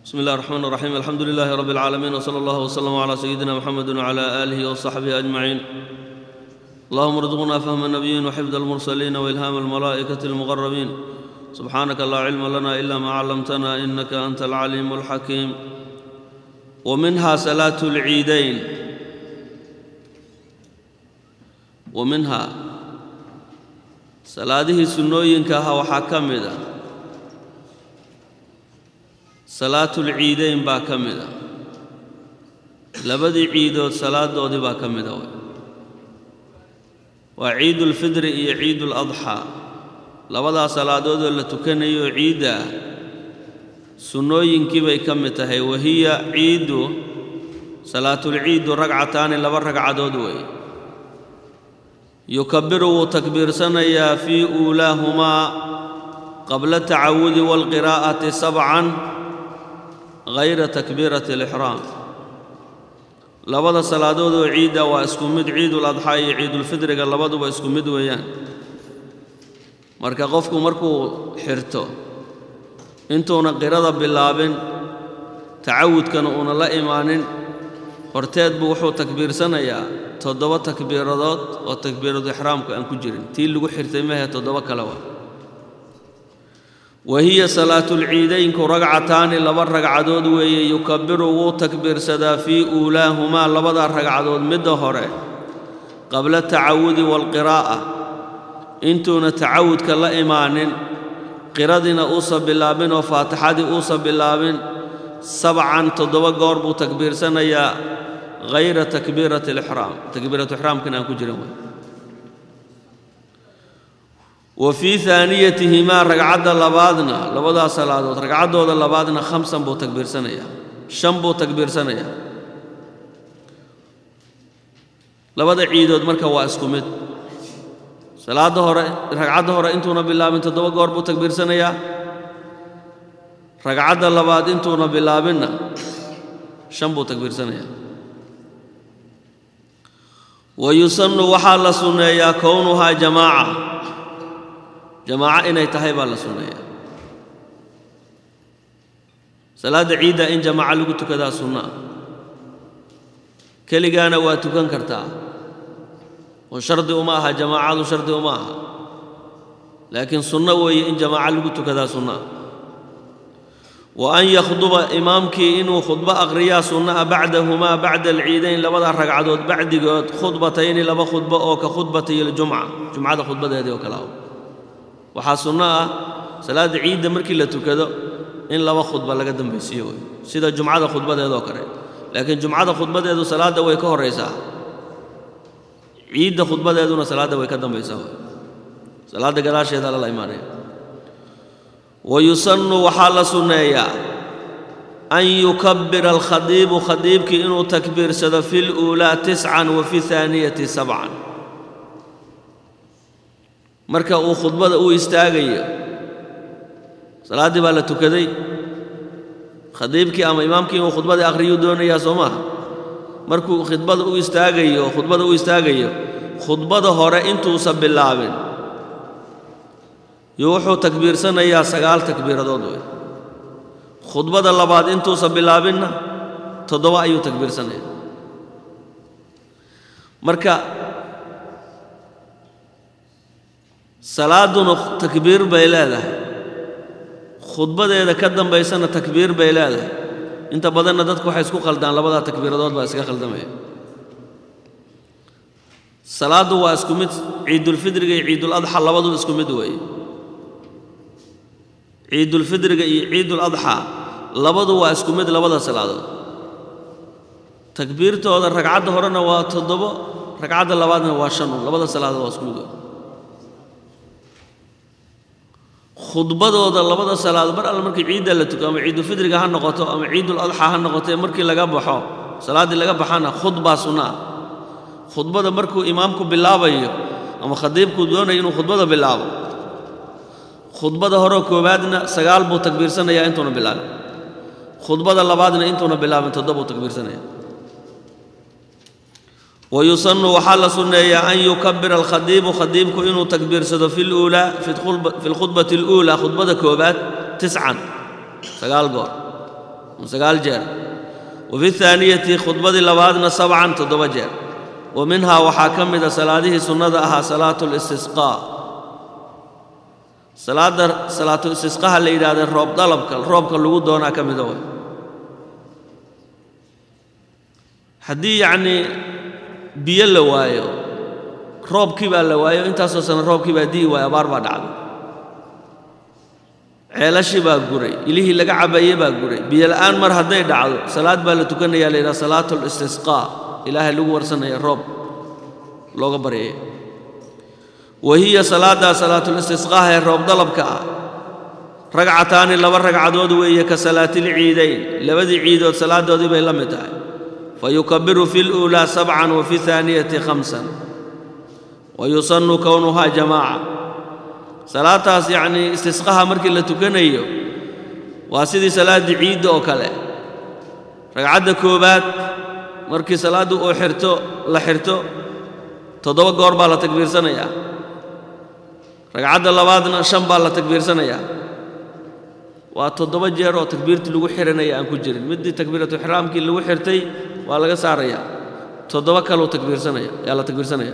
بسم الله الرحمن الرحيم الحمد لله رب العالمين وصلى الله وسلم على سيدنا محمد وعلى آله وصحبه أجمعين اللهم ارزقنا فهم النبيين وحفظ المرسلين وإلهام الملائكة المقربين سبحانك لا علم لنا إلا ما علمتنا إنك أنت العليم الحكيم ومنها صلاة العيدين ومنها salaadihii sunnooyinka ahaa waxaa ka mid a salaatulciideyn baa ka mid a labadii ciidood salaadoodii baa ka mid a waa ciidulfidri iyo ciiduladxaa labadaa salaadoodoo la tukanayo ciidda ah sunnooyinkii bay ka mid tahay wahiya ciiddu salaatulciidu ragcataani laba ragcadood weeye yukabiru wuu takbiirsanayaa fii uulaahumaa qabla tacawudi waalqiraa'ati sabcan hayra takbiirati alixraam labada salaadood oo ciidda waa isku mid ciiduladxaa iyo ciidulfidriga labaduba isku mid weeyaan marka qofku markuu xirto intuuna qirada bilaabin tacawudkana uuna la imaanin horteed buu wuxuu takbiirsanayaa toddoba takbiiradood oo takbiiradu ixraamku aan ku jirin tii lagu xirtay mahe toddoba kale waa wa hiya salaatulciidaynku ragcataani laba ragcadood weeye yukabiru wuu takbiirsadaa fii uulaahumaa labadaa ragcadood midda hore qabla tacawudi waalqiraa'a intuuna tacawudka la imaanin qiradiina uusa bilaabin oo faatixadii uusa bilaabin sabcan toddoba goor buu takbiirsanayaa hayra takbiirati alixraam takbiiratu ixraamkan aan ku jirin wey wa fii aaniyatihimaa ragcadda labaadna labadaa salaadood ragcaddooda labaadna khamsan buu takbiirsanayaa shan buu takbiirsanayaa labada ciidood marka waa isku mid salaadda hore ragcadda hore intuuna bilaabin toddoba goor buu takbiirsanayaa ragcadda labaad intuuna bilaabinna shan buu takbiirsanayaa wa yusannu waxaa la sunneeyaa kownuhaa jamaaca jamaaco inay tahay baa la sunneeyaa salaadda ciidda in jamaaco lagu tukadaa sunna ah keligaana waa tukan kartaa oo shardi uma aha jamaacadu shardi uma aha laakiin sunno weeye in jamaaco lagu tukadaa sunna ah wa an yakhduba imaamkii inuu khudbo akhriyaa sunna'a bacdahumaa bacda alciidayn labada ragcadood bacdigood khudbatayni laba khudbo oo ka khudbatay iljumca jumcada khudbadeedii oo kale ah waxaa sunno ah salaadda ciidda markii la tukado in laba khudba laga dambaysiiyo wey sida jumcada khudbadeedoo kale laakiin jumcada khudbadeedu salaadda way ka horraysaa ciidda khudbadeeduna salaadda way ka dambaysaa wey salaadda gadaasheeda lala imaanaya wayusannu waxaa la sunneeyaa an yukabbira alkhadiibu khadiibkii inuu takbiirsado fi luulaa tiscan wa fi haaniyati sabcan marka uu khudbada u istaagayo salaaddii baa la tukaday khadiibkii ama imaamkii inuu khudbadii akhriyuu doonayaa soo maaha markuu khudbada u istaagayo khudbada u istaagayo khudbada hore intuusan bilaabin yo wuxuu takbiirsanayaa sagaal takbiiradood wey khudbada labaad intuusan bilaabinna toddoba ayuu takbiirsanaya marka salaadduna takbiir bay leedahay khudbadeeda ka dambaysana takbiir bay leedahay inta badanna dadku waxay isku khaldaan labadaa takbiiradood baa iska khaldamaya salaaddu waa isku mid ciidulfidriga iyo ciiduladxa labaduba isku mid weeye ciidulfidriga iyo ciiduladxaa labadu waa isku mid labada salaadood takbiirtooda ragcadda horena waa toddobo ragcadda labaadna waa shan un labada salaadood waa isku mid wey khudbadooda labada salaadood mar alle markii ciidda la tuko ama ciidulfidriga ha noqoto ama ciiduladxaa ha noqotee markii laga baxo salaaddii laga baxana khudbaa sunna ah khudbada markuu imaamku bilaabayo ama khadiibku doonayo inuu khudbada bilaabo khudbada horeo koowaadna sagaal buu takbiirsanayaa intuuna bilaabin khudbada labaadna intuuna bilaabin toddobuu takbiirsanaya wa yusannu waxaa la sunneeyaa an yukabira alkhadiibu khadiibku inuu takbiirsado fi luulaa fi lkhudbati aluulaa khudbada koowaad tiscan sagaal goor sagaal jeer wa fi thaaniyati khudbadii labaadna sabcan toddoba jeer wa minhaa waxaa ka mida salaadihii sunnada ahaa salaatu listisqaa salaadda salaatu istisqaha la yidhahda roob dalabka roobka lagu doonaa ka mida way haddii yacnii biyo la waayo roobkii baa la waayo intaasoo sana roobkii baa di'i waayo abaar baa dhacday ceelashii baa guray ilihii laga cabaye baa guray biyo la'aan mar hadday dhacdo salaad baa la tukanayaa la yidhaha salaatu listisqaa ilaahay lagu warsanaya roob looga baryaya wa hiya salaaddaa salaatulistisqaaha ee roob dalabka ah ragcataani laba ragcadood weeye ka salaatilciidayn labadii ciidood salaadoodii bay la mid tahay fa yukabiru fi luulaa sabcan wa fi haaniyati khamsan wa yusannu kownuhaa jamaaca salaadtaas yacnii istisqaha markii la tukanayo waa sidii salaaddii ciidda oo kale ragcadda koowaad markii salaaddu uu xirto la xirto toddoba goor baa la takbiirsanayaa ragcadda labaadna shan baa la takbiirsanayaa waa toddoba jeer oo takbiirtii lagu xihanaya aan ku jirin middii takbiiratu ixraamkii lagu xirtay waa laga saarayaa toddoba kaleu takbiirsanaya yaa la takbiirsanaya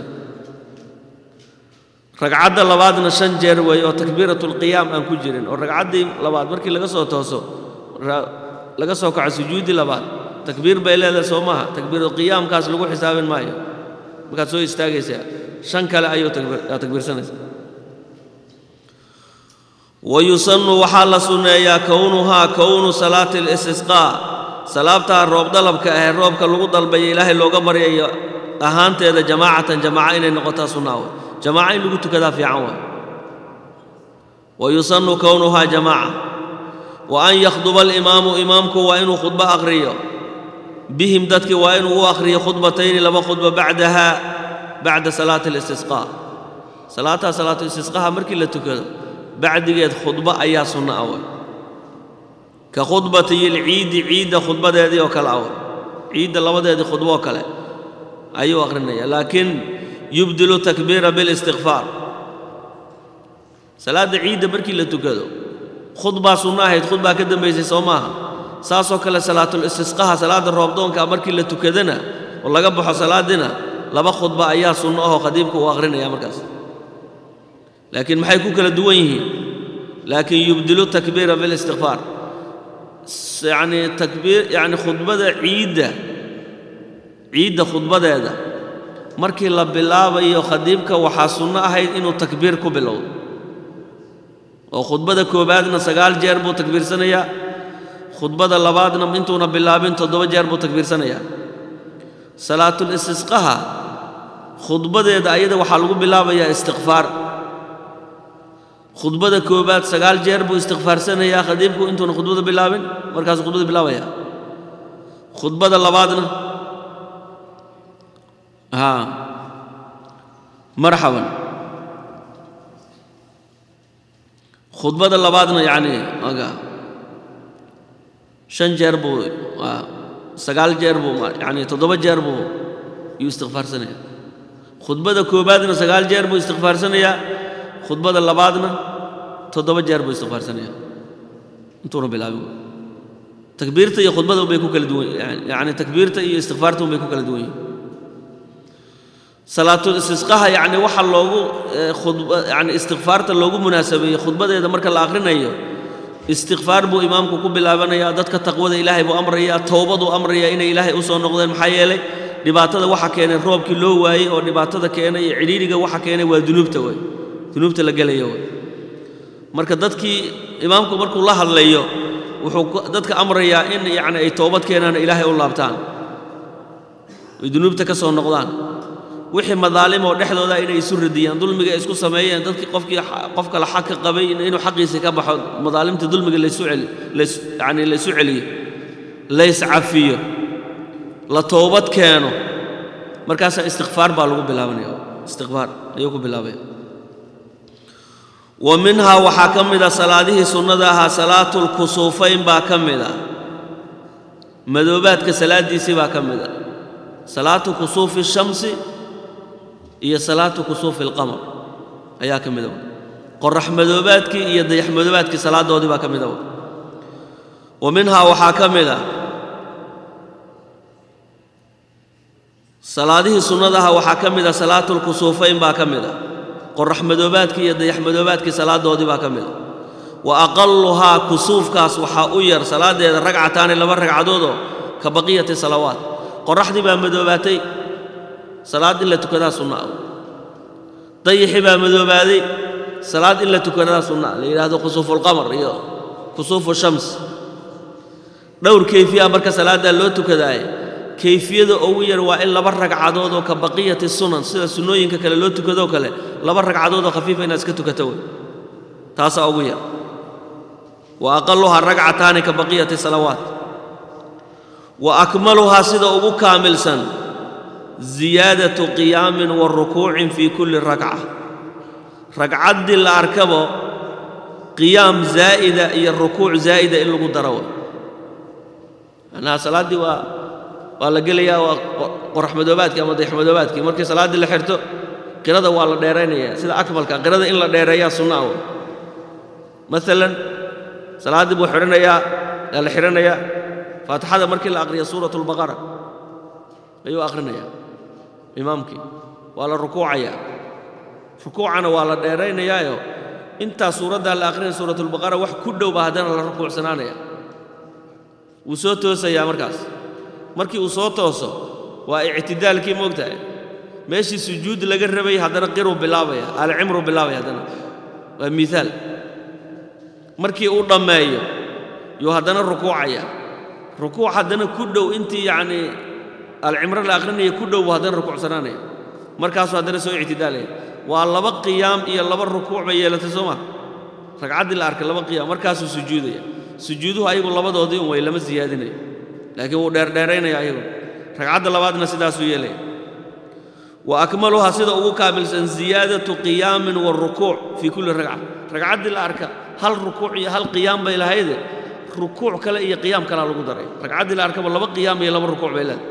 ragcadda labaadna shan jeer weeye oo takbiiratulqiyaam aan ku jirin oo ragcaddii labaad markii laga soo tooso laga soo kaco sujuuddii labaad takbiir bay leedahay soo maaha takbiiratulqiyaamkaas lagu xisaabin maayo markaad soo istaagaysaa shan kale ayuu takbiirsanaysaa wa yusannu waxaa la sunneeyaa kownuhaa kownu salaati alistisqaa salaabtaa roob dalabka ahee roobka lagu dalbaya ilaahay looga baryayo ahaanteeda jamaacatan jamaaca inay noqotaa sunnaa way jamaaca in lagu tukadaa fiican waay wa yusannu kownuhaa jamaaca wa an yakhduba alimaamu imaamku waa inuu khudbo akhriyo bihim dadkii waa inuu u akhriyo khudbatayni laba khudba bacdaha bacda salaati alistisqaa salaadtaa salaatu istisqaha markii la tukado bacdigeed khudbo ayaa sunno ah way ka khudbatiyi lciidi ciidda khudbadeedii oo kale ah way ciidda labadeedii khudbo oo kale ayuu akhrinaya laakiin yubdilu takbiira bilistikfaar salaadda ciidda markii la tukado khudbaa sunno ahayd khudbaa ka dambaysay soo maaha saasoo kale salaatulistisqaha salaadda roobdoonkaa markii la tukadana oo laga baxo salaaddina laba khudba ayaa sunno ahoo khadiibka uu akhrinaya markaas laakiin maxay ku kala duwan yihiin laakiin yubdilu takbiira bilistikfaar yacnii takbiir yacni khudbada ciidda ciidda khudbadeeda markii la bilaabayo khadiibka waxaa sunno ahayd inuu takbiir ku bilowdo oo khudbada koowaadna sagaal jeer buu takbiirsanayaa khudbada labaadna intuuna bilaabin toddoba jeer buu takbiirsanayaa salaatulistisqaha khudbadeeda ayada waxaa lagu bilaabayaa istikfaar khudbada koowaad sagaal jeer buu istikfaarsanayaa khadiibku intuuna khudbada bilaabin markaasuu khudbada bilaabaya khudbada labaadna haa marxaban khudbada labaadna yacni aga shan jeer buu sagaal jeer buu yacni toddoba jeer buu yuu istikfaarsanayaa khudbada koowaadna sagaal jeer buu istikfaarsanayaa khudbada labaadna toddoba jeer buu istikfaarsanayaa intuuna bilaabin takbiirta iyo khudbada unbay ku kala duwan yacni takbiirta iyo istikfaarta unbay ku kala duwan yihin salaatul istisqaha yacni waxa loogu yani istikfaarta loogu munaasabeeyey khudbadeeda marka la akhrinayo istikfaar buu imaamku ku bilaabanayaa dadka taqwada ilaahay buu amrayaa towbaduu amrayaa inay ilaahay u soo noqdeen maxaa yeelay dhibaatada waxa keenay roobkii loo waayey oo dhibaatada keenay iyo cidhiidhiga waxa keenay waa dunuubta wey dunuubta la gelaya wey marka dadkii imaamku markuu la hadlayo wuxuu dadka amrayaa in yacni ay toobad keenaan ilaahay u laabtaan ay dunuubta ka soo noqdaan wixii madaalim oo dhexdooda inay isu radiyaan dulmiga ay isku sameeyeen dadkii qofkii qof kale xaq ka qabay inuu xaqiisa ka baxo madaalimta dulmiga laysu celi yani laysu celiyo layscafiyo la toobad keeno markaasaa istikfaar baa lagu bilaabanaya istikfaar ayuu ku bilaabaya wa minhaa waxaa ka mid a salaadihii sunnada ahaa salaatulkusuufayn baa ka mid a madoobaadka salaaddiisii baa ka mid a salaatu kusuufi shamsi iyo salaatu kusuufi alqamar ayaa ka mid a qorax madoobaadkii iyo dayax madoobaadkii salaadoodii baa ka mid a wa minhaa waxaa ka mid a salaadihii sunnadaha waxaa ka mid a salaatulkusuufayn baa ka mid a qorax madoobaadkii iyo dayax madoobaadkii salaadoodii baa ka mid a wa aqalluhaa kusuufkaas waxaa u yar salaaddeeda ragcataani laba ragcadoodoo ka baqiyati salawaat qoraxdii baa madoobaatay salaad in la tukadaa sunna ah dayixii baa madoobaaday salaad in la tukadaa sunna la yidhaahdo kusuufulqamar iyo kusuufu shams dhowr kayfiya marka salaaddaa loo tukadaaye kayfiyada ugu yar waa in laba ragcadood oo ka baqiyati sunan sida sunnooyinka kale loo tukadoo kale laba ragcadood oo khafiifa inaad iska tukato wey taasaa ugu yar wa aqaluhaa ragcataani ka baqiyati salawaat wa akmaluhaa sida ugu kaamilsan ziyaadatu qiyaamin wa rukuucin fii kulli ragca ragcaddii la arkabo qiyaam zaa'ida iyo rukuuc zaa'ida in lagu daro way macnaha salaaddii waa waa la gelayaa waa qorax madoobaadkii ama dayax madoobaadkii markii salaaddii la xirto qirada waa la dheeraynaya sida akmalka qirada in la dheereeyaa sunna wey maalan salaaddii buu xidhanayaa waa la xidhanayaa faatixada markii la aqriya suurat albaqara ayuu aqrinayaa imaamkii waa la rukuucayaa rukuucana waa la dheeraynayaayo intaa suuraddaa la aqrinaya suuratulbaqara wax ku dhow baa haddana la rukuucsanaanaya wuu soo toosayaa markaas markii uu soo tooso waa ictidaalkii moogtahay meeshii sujuud laga rabay haddana qiruu bilaabaya alcimruu bilaabaya haddana waa miaal markii uu dhammeeyo yuu haddana rukuucaya rukuuc haddana ku dhow intii yacnii alcimro la aqrinaya ku dhow buu haddana rukuucsanaanaya markaasuu haddana soo ictidaalaya waa laba qiyaam iyo laba rukuuc bay yeelatay soo maa ragcaddii la arkay laba qiyaam markaasuu sujuudaya sujuuduhu ayagu labadoodii un way lama siyaadinayo laakiin wuu dheerdheeraynaya ayagu ragcadda labaadna sidaasuu yeelaya wa akmaluhaa sida ugu kaamilsan ziyaadatu qiyaamin warukuuc fii kulli ragca ragcaddii la arka hal rukuuc iyo hal qiyaam bay lahayde rukuuc kale iyo qiyaam kalea lagu daray ragcaddii la arkaba laba qiyaam iyo laba rukuuc bay leedahay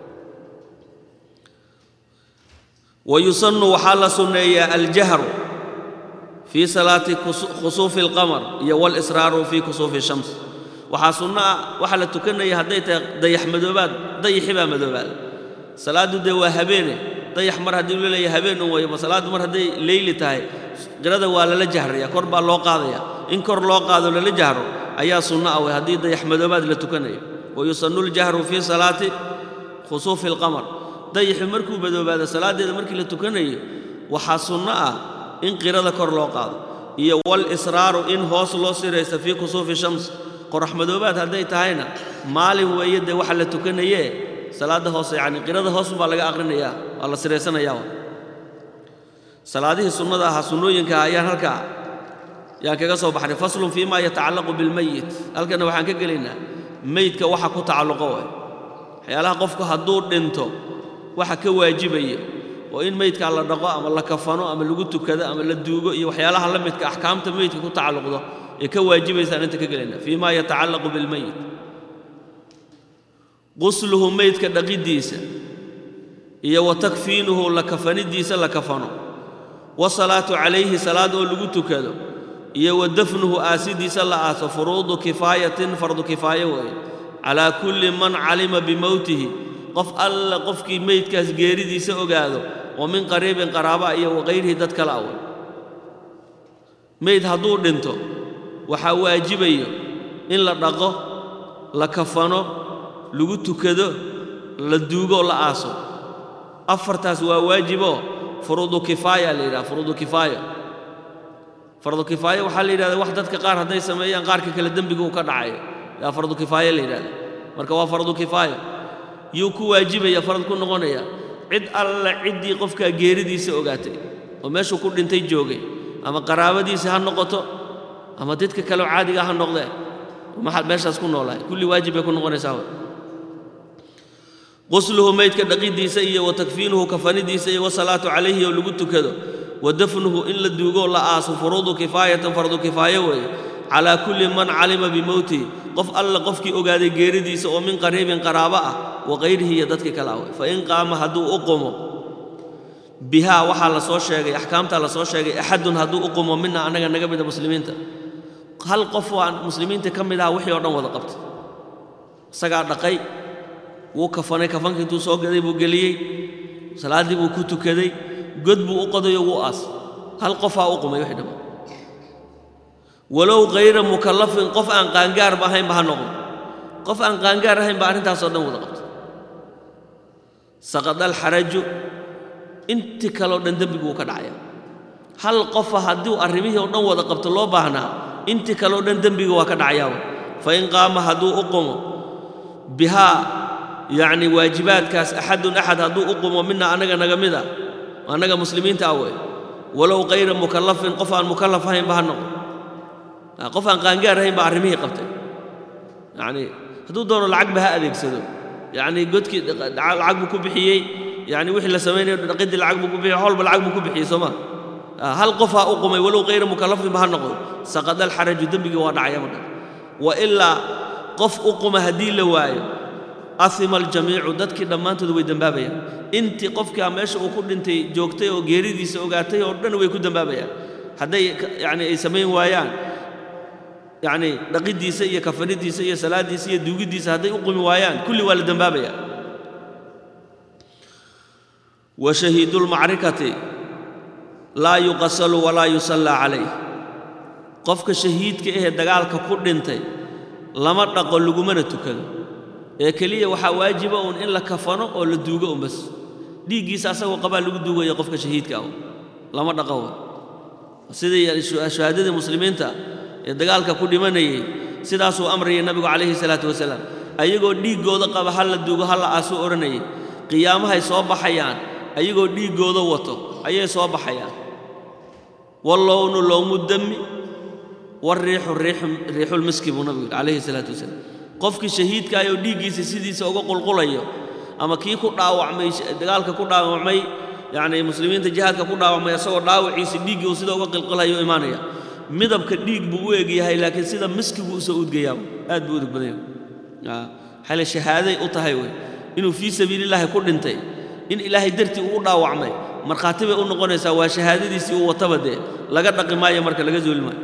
wayusannu waxaa la sunneeyaa aljahru fii salaati khusuufi alqamar iyo walisraaru fii kusuufi shams waxaa sunno ah waxaa la tukanaya hadday tahay dayax madoobaad dayaxi baa madoobaada salaaddu dee waa habeene dayax mar haddii uu leeyahay habeen un weeyo ma salaaddu mar hadday leyli tahay qirada waa lala jahraya kor baa loo qaadaya in kor loo qaado lala jahro ayaa sunno ah wey haddii dayax madoobaad la tukanayo wayusannu ljahru fii salaati khusuufi alqamar dayaxi markuu madoobaado salaaddeeda markii la tukanayo waxaa sunno ah in qirada kor loo qaado iyo walisraaru in hoos loo siraysta fii kusuufi shams qorax madoobaad hadday tahayna maalin weeye dee waxa la tukanayee salaadda hoose yacni qirada hoos baa laga aqrinayaa waa la siraysanayaa salaadihii sunnada ahaa sunnooyinka ayaan halkaa yaan kaga soo baxnay faslun fii maa yatacallaqu bilmeyit halkanna waxaan ka gelaynaa meydka waxa ku tacalluqo way waxyaalaha qofku hadduu dhinto waxa ka waajibaya oo in meydkaa la dhaqo ama la kafano ama lagu tukado ama la duugo iyo waxyaalaha la midka axkaamta meydka ku tacalluqdo ee ka waajibaysaan inta ka gelayna fii maa yatacallaqu bilmeyit qusluhu meydka dhaqiddiisa iyo wa takfiinuhu la kafanidiisa la kafano wasalaatu calayhi salaad oo lagu tukado iyo wa dafnuhu aasidiisa la aaso furuudu kifaayatin fardu kifaayo weeye calaa kulli man calima bimowtihi qof alla qofkii meydkaas geeridiisa ogaado oo min qariibin qaraaba iyo waqayrihi dad kale awey meyd hadduu dhinto waxaa waajibayo in la dhaqo la kafano lagu tukado la duugo la aaso afartaas waa waajiboo furuudu kifaaya la yidhaha furuudu kifaaya fardu kifaaya waxaa la yidhahda wax dadka qaar hadday sameeyaan qaarka kale dembiga uu ka dhacayo yaa fardu kifaaya la yidhahda marka waa fardu kifaaya yuu ku waajibaya farad ku noqonaya cid alla ciddii qofkaa geeridiisa ogaatay oo meeshuu ku dhintay joogay ama qaraabadiisa ha noqoto ama dadka kaleo caadiga ha noqdee maxaad meeshaas ku noolahay kulli waajib bay ku noqonaysaa qusluhu meydka dhaqiddiisa iyo wa takfiinuhu kafanidiisa iyo wasalaatu calayhi oo lagu tukado wa dafnuhu in la duugoo la aaso furuudu kifaayatan fardu kifaayo weeye calaa kulli man calima bimowtihi qof alla qofkii ogaaday geeridiisa oo min qariibin qaraabo ah wa qayrihi iyo dadkii kale ah fa in qaama hadduu u qumo bihaa waxaa la soo sheegay axkaamtaa la soo sheegay axadun hadduu u qumo mina annaga naga mida muslimiinta hal qof waa muslimiinta ka mid aha wixii oo dhan wada qabtay isagaa dhaqay wuu kafanay kafanka intuu soo gaday buu geliyey salaaddii buu ku tukaday god buu u qodayo wuu aas hal qofaa u qumay wixii dhamma walow hayra mukallafin qof aan qaangaarba ahaynba ha noqdo qof aan qaangaar ahaynba arrintaasoo dhan wada qabtay saqada alxaraju intii kaleo dhan dembigu wuu ka dhacaya hal qofa hadduu arrimihii oo dhan wada qabto loo baahnaa intii kaleo dhan dembiga waa ka dhacayaaba fa in qaama hadduu u qumo bihaa yacni waajibaadkaas axadun axad hadduu u qumo mina annaga naga mid a annaga muslimiinta ah wey walow hayra mukallafin qof aan mukallaf ahaynba ha noqdo qof aan qaangaar ahayn baa arrimihii qabtay yacni hadduu doono lacagba ha adeegsado yacni godkii lacag buu ku bixiyey yacni wixii la samaynayo dhaqidii lacag buu ku bixiyey howlba lacag buu ku bixiyey soo ma hal qof ha u qumay walow hayra mukallafinba ha noqdo saqada alxaraju dembigii waa dhacaya marka wa ilaa qof u quma haddii la waayo ahima aljamiicu dadkii dhammaantood way dembaabayaan intii qofkaa meesha uu ku dhintay joogtay oo geeridiisa ogaatay oo dhan way ku dembaabayaan hadday yacni ay samayn waayaan yacni dhaqiddiisa iyo kafanidiisa iyo salaaddiisa iyo duugiddiisa hadday u qumi waayaan kulli waa la dembaabayaa wa shahiidu lmacrikati laa yuqasalu walaa yusallaa calayh qofka shahiidka ahee dagaalka ku dhintay lama dhaqo lagumana tukado ee keliya waxaa waajiba uun in la kafano oo la duugo un bas dhiiggiisa asagoo qabaa lagu duugaya qofka shahiidka ah lama dhaqo wa sidii shuhaadadii muslimiinta ee dagaalka ku dhimanayay sidaasuu amrayay nabigu calayhi salaatu wasalaam ayagoo dhiiggooda qaba ha la duugo ha la aasuu odhanayay qiyaamahay soo baxayaan ayagoo dhiiggooda wato ayay soo baxayaan wallownu lowmu dami wariixu riixulmiski buu nabigu yidhi calayhi salaatu wasalaam qofkii shahiidkaayoo dhiiggiisa sidiisa uga qulqulayo ama kii ku dhaawacmay dagaalka ku dhaawacmay yacni muslimiinta jihaadka ku dhaawacmay asagoo dhaawaciisa dhiiggii uu sida uga qilqilayo imaanaya midabka dhiig buu u egyahay laakiin sida miskiguu usoo udgayaa aad buu udug badan yahay xale shahaaday u tahay wey inuu fii sabiilillaahi ku dhintay in ilaahay dartii uu u dhaawacmay markhaati bay u noqonaysaa waa shahaadadiisii uu wataba dee laga dhaqi maayo marka laga zooli maayo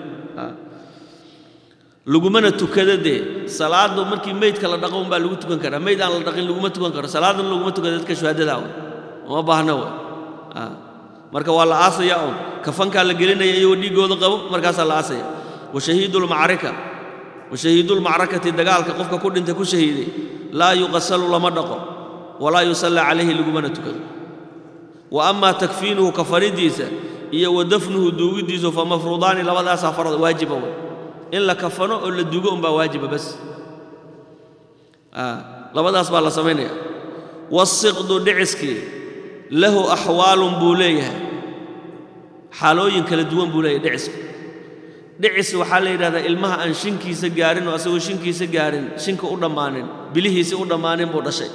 lagumana tukado dee salaaddu markii meydka la dhaqo unbaa lagu tukan karaa meyd aan la dhaqin laguma tukan karo salaaddan laguma tukado dadka shuhaadadaa wey uma baahna wey marka waa la aasaya un kafankaa la gelinaya iyagoo dhiiggooda qabo markaasaa la aasaya wa shahiidulmacrika wa shahiidulmacrakati dagaalka qofka ku dhintay ku shahiiday laa yuqasalu lama dhaqo walaa yusallaa calayhi lagumana tukado wa amaa takfiinuhu kafanidiisa iyo wa dafnuhu duugiddiisu fa mafruudaani labadaasaa farad waajiba wey in la kafano oo la duugo unbaa waajiba bas labadaas baa la samaynaya wasiqdu dhiciskii lahu axwaalun buu leeyahay xaalooyin kala duwan buu leeyahay dhicisku dhicis waxaa la yidhahdaa ilmaha aan shinkiisa gaarin oo asagoo shinkiisa gaarin shinka u dhammaanin bilihiisi u dhammaanin buu dhashay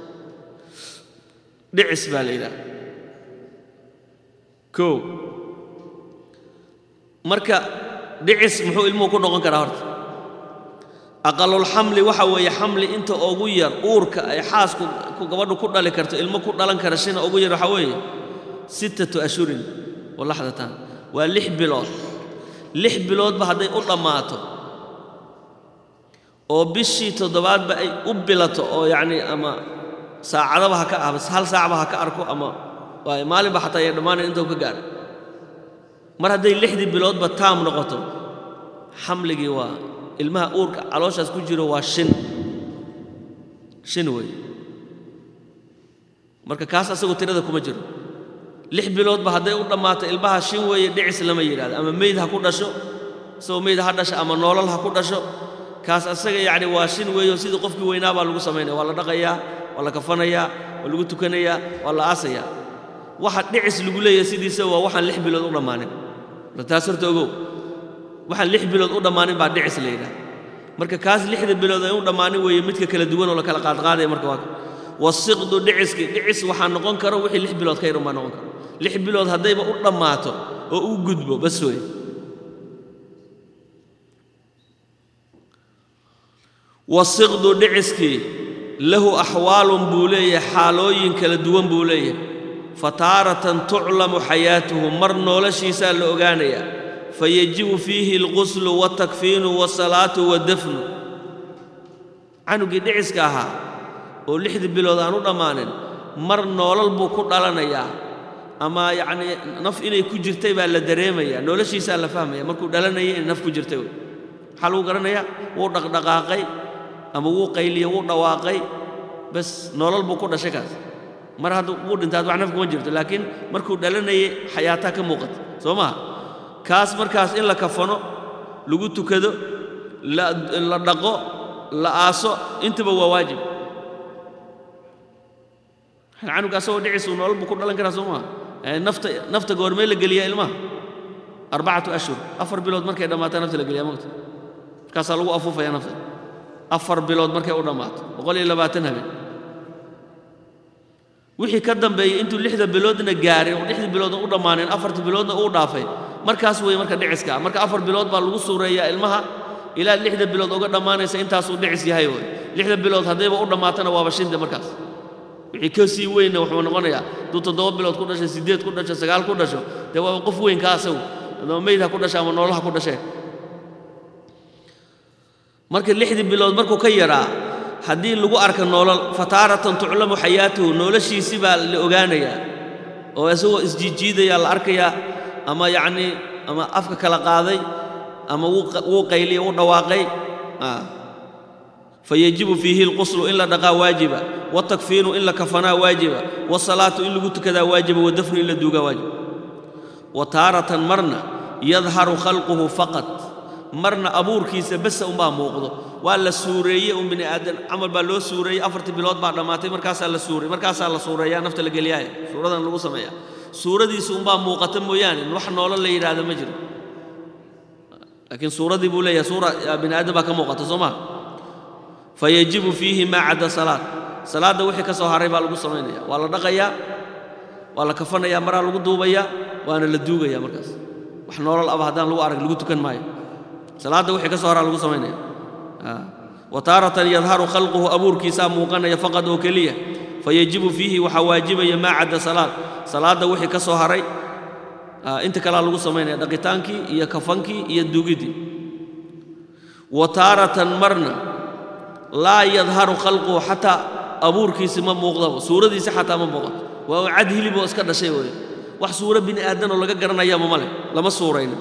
dhicis baa la yidhahda kow marka dhicis muxuu ilmuhu ku noqon karaa horta aqalulxamli waxa weeye xamli inta ugu yar uurka ay xaasku gabadhu ku dhali karto ilmo ku dhalan kara shina ugu yar waxaa weeye sittatu ashhurin wa laxdatan waa lix bilood lix biloodba hadday u dhammaato oo bishii toddobaadba ay u bilato oo yacnii ama saacadaba ha ka ah bas hal saacba ha ka arko ama waayo maalinba xataa ay dhammaanayn intuu ka gaadha mar hadday lixdii biloodba taam noqoto xamligii waa ilmaha uurka calooshaas ku jiro waa shin shin wey marka kaas asagoo tirada kuma jiro lix biloodba hadday u dhammaato ilmaha shin weeye dhicis lama yidhahdo ama meyd ha ku dhasho isagoo meyd ha dhasho ama noolal ha ku dhasho kaas asaga yacni waa shin weeyo sidii qofkii weynaa baa lagu samaynaya waa la dhaqayaa waa la kafanayaa waa lagu tukanayaa waa la aasayaa waxa dhicis lagu leeyahay sidiisa waa waxaan lix bilood u dhammaanin taas horta ogow waxaan lix bilood u dhammaanin baa dhicis la yidhaha marka kaas lixda bilood ay u dhammaanin weeye midka kala duwan oo la kala qaadqaadaya marka waa wasiqdu dhiciski dhicis waxaa noqon karo wixii lix bilood ka yar unbaa noqon karo lix bilood haddayba u dhammaato oo u gudbo bas wey wasiqdu dhiciskii lahu axwaalun buu leeyahay xaalooyin kala duwan buu leeyahay fa taaratan tuclamu xayaatuhu mar noloshiisaa la ogaanayaa fayajibu fiihi alquslu waaltakfiinu waasalaatu waddafnu canugii dhiciska ahaa oo lixdii bilood aan u dhammaanin mar noolal buu ku dhalanayaa ama yacnii naf inay ku jirtay baa la dareemayaa noloshiisaa la fahmaya markuu dhalanayay inay naf ku jirtay wey maxaa lagu garanayaa wuu dhaqdhaqaaqay ama wuu qayliye wuu dhawaaqay bas noolal buu ku dhashay kaas mar hadda wuu dhintaad wax naf kuma jirto laakiin markuu dhalanayay xayaataa ka muuqata soo maha kaas markaas in la kafano lagu tukado la dhaqo la aaso intaba waa waajib canuga asagoo dhicisu noolal buu ku dhalan karaa soo maha nafta nafta goormee la geliyaa ilmaha arbacatu ashhur afar bilood markay dhammaataa nafta la geliyaa mogta markaasaa lagu afuufaya nafta afar bilood markay u dhammaato boqol iyo labaatan habeen wixii ka dambeeyey intuu lixda biloodna gaaray oo lixda biloodna u dhammaaneen afarta biloodna uu dhaafay markaas weeye marka dhiciska marka afar bilood baa lagu suureeyaa ilmaha ilaa lixda bilood uga dhammaanaysa intaasuu dhicis yahay wey lixda bilood haddayba u dhammaatana waaba shinde markaas wixii ka sii weynna wuxuu noqonayaa hadduu toddoba bilood ku dhashay siddeed ku dhasho sagaal ku dhasho dee waaba qof weyn ka asagu ama meyd ha ku dhasha ama noolaha ku dhashee marka lixdii bilood markuu ka yaraa haddii lagu arka noolal fataaratan tuclamu xayaatuhu noloshiisi baa la ogaanayaa oo isagoo isjiijiidaya la arkayaa ama yacnii ama afka kala qaaday ama wuu qayliya wuu dhawaaqay fayajibu fiihi alquslu in la dhaqaa waajiba watakfiinu in la kafanaa waajiba wasalaatu in lagu tukadaa waajiba wadafnu in la duugaa waajiba wa taaratan marna yadharu khalquhu faqat marna abuurkiisa basa unbaa muuqdo waa la suureeyey un bini aadan camal baa loo suureeyey afartii bilood baa dhammaatay markaasaa la suurey markaasaa la suureeyaa nafta la geliyaaya suuradan lagu sameeyaa suuradiisu unbaa muuqata mooyaane wax noolo la yidhaahdo ma jiro laakiin suuradii buu leeyahay suura bini aadan baa ka muuqata soo maa fayajibu fiihi maa cadda salaad salaadda wixii ka soo haray baa lagu samaynaya waa la dhaqayaa waa la kafanayaa maraa lagu duubayaa waana la duugayaa markaas wax noolal aba haddaan lagu arag lagu tukan maayo salaadda wixii ka soo haraa lagu samaynaya wa taaratan yadharu khalquhu abuurkiisaa muuqanaya faqad oo keliya fayajibu fiihi waxaa waajibaya maa cadda salaad salaadda wixii ka soo haray inta kalea lagu samaynaya dhaqitaankii iyo kafankii iyo duugiddii wa taaratan marna laa yadharu khalquhu xataa abuurkiisi ma muuqdaba suuradiisi xataa ma muuqato waa cad hiliboo iska dhashay wey wax suuro bini aadanoo laga garanayaama ma leh lama suurayno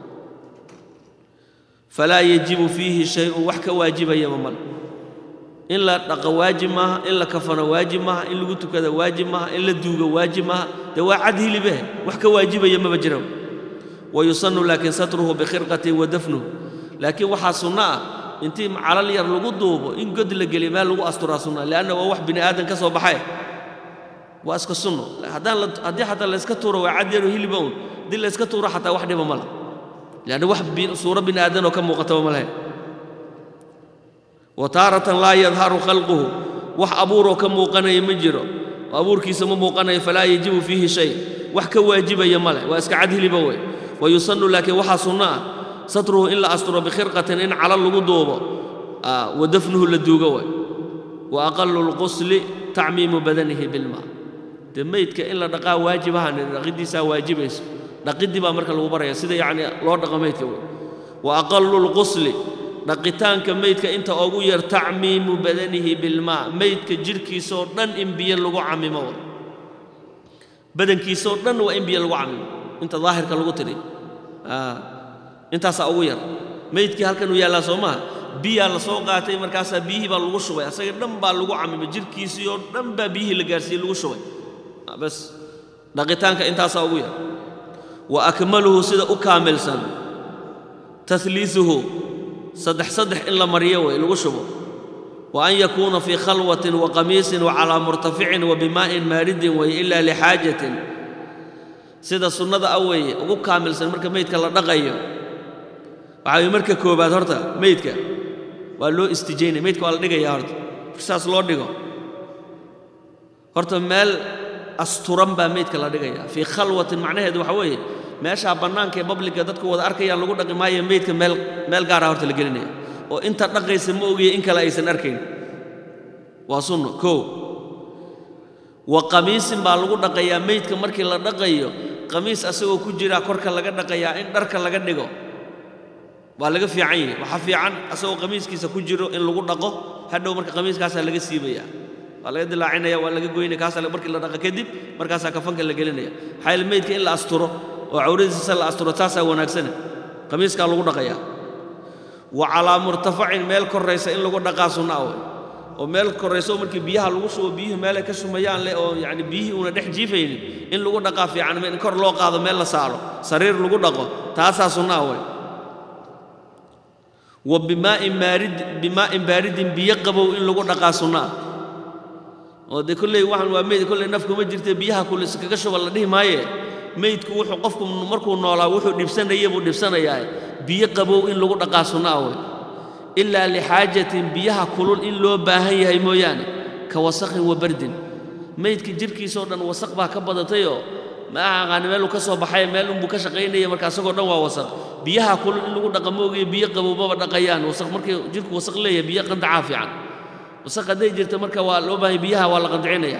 falaa yajibu fiihi shay-un wax ka waajibayama male in la dhaqo waajib maaha in la kafano waajib maaha in lagu tukada waajib maaha in la duugo waajib maaha dee waa cad hilibehe wax ka waajibaya maba jira wa yusannu laakiin satruhu bikhirqatin wa dafnuhu laakiin waxaa sunno ah intii calal yar lagu duubo in god la geliyo meel lagu asturaa sunna leanna waa wax bini aadan ka soo baxay waa iska sunno haddaan haddii xataa layska tuuro waa cad yaroo hiliba un haddii layska tuuro xataa wax dhiba ma lah leanna wax suuro bini aadanoo ka muuqataba ma lahayn wa taaratan laa yadharu khalquhu wax abuuroo ka muuqanaya ma jiro oo abuurkiisa ma muuqanayo falaa yajibu fiihi shay wax ka waajibaya ma leh waa iska cad hiliba wey wa yusannu laakiin waxaa sunno ah satruhu in la asturo bikhirqatin in calal lagu duubo wa dafnuhu la duugo way wa aqalu lqusli tacmiimu badanihi bilmaa dee meydka in la dhaqaa waajibahan dhaqiddiisaa waajibayso dhaqiddii baa marka lagu baraya sida yacni loo dhaqo meydka wey wa aqalu lqusli dhaqitaanka meydka inta ugu yar tacmiimu badanihi bilmaa meydka jidhkiisoo dhan in biyo lagu camimo way badankiisoo dhan waa in biyo lagu camimo inta daahirka lagu tiri intaasaa ugu yar meydkii halkan uu yaallaa soo maha biyaa la soo qaatay markaasaa biyihii baa lagu shubay asaga dhan baa lagu camimay jidhkiisii oo dhan baa biyihii la gaarsiiyey lagu shubay bas dhaqitaanka intaasaa ugu yar wa akmaluhu sida u kaamilsan tahliisuhu saddex saddex in la mariyo way lagu shubo wa an yakuuna fii khalwatin wa qamiisin wa calaa murtaficin wa bimaa'in maaridin way ilaa lixaajatin sida sunnada a weeye ugu kaamilsan marka meydka la dhaqayo waxaa weye marka koobaad horta meydka waa loo istijaynaya meydka waa la dhigayaa horta saas loo dhigo horta meel asturan baa meydka la dhigayaa fii khalwatin macnaheedu waxa weeye meeshaa bannaanka ee babliga dadku wada arkayaan lagu dhaqi maayo meydka meel meel gaara horta la gelinaya oo inta dhaqaysa ma ogiya in kale aysan arkayn waa sunno koo wa qamiisin baa lagu dhaqayaa meydka markii la dhaqayo qamiis asagoo ku jiraa korka laga dhaqayaa in dharka laga dhigo waa laga fiican yahay waxaa fiican asagoo qamiiskiisa ku jiro in lagu dhaqo hadhow marka qamiiskaasaa laga siibaya waa laga dilaacinaya waa laga goynaya kaasaa markii la dhaqa kadib markaasaa kafanka la gelinaya maxaa yeele meydka in la asturo oo cawradiisa la asturo taasaa wanaagsane qamiiskaa lagu dhaqayaa wa calaa murtafacin meel korraysa in lagu dhaqaa sunna wey oo meel korrayso markii biyaha lagu shubo biyuhu meelay ka shumayaan leh oo yacni biyihii una dhex jiifaynin in lagu dhaqaa fiican in kor loo qaado meel la saaro sariir lagu dhaqo taasaa sunnaa wey wa bimaa'in maarid bimaa'in baaridin biyo qabow in lagu dhaqaa sunnaa oo dee kolley waxaan waa meyd kolley naf kuma jirte biyaha kulis kaga shuba la dhihi maaye meydku wuxuu qofku markuu noolaa wuxuu dhibsanaya buu dhibsanayaa biyo qabow in lagu dhaqaa sunnaa wey ilaa lixaajatin biyaha kulul in loo baahan yahay mooyaane ka wasaqin wa bardin meydka jirhkiisoo dhan wasaq baa ka badatayoo ma aqaani meeluu ka soo baxay meel unbuu ka shaqaynaya marka asagoo dhan waa wasaq biyaha kulul in lagu dhaqa moogayo biyo qabow maba dhaqayaan wasaq markii jirhku wasaq leeyahay biyo qandacaa fiican wasaq hadday jirta marka waa loo baahay biyaha waa la qandacinaya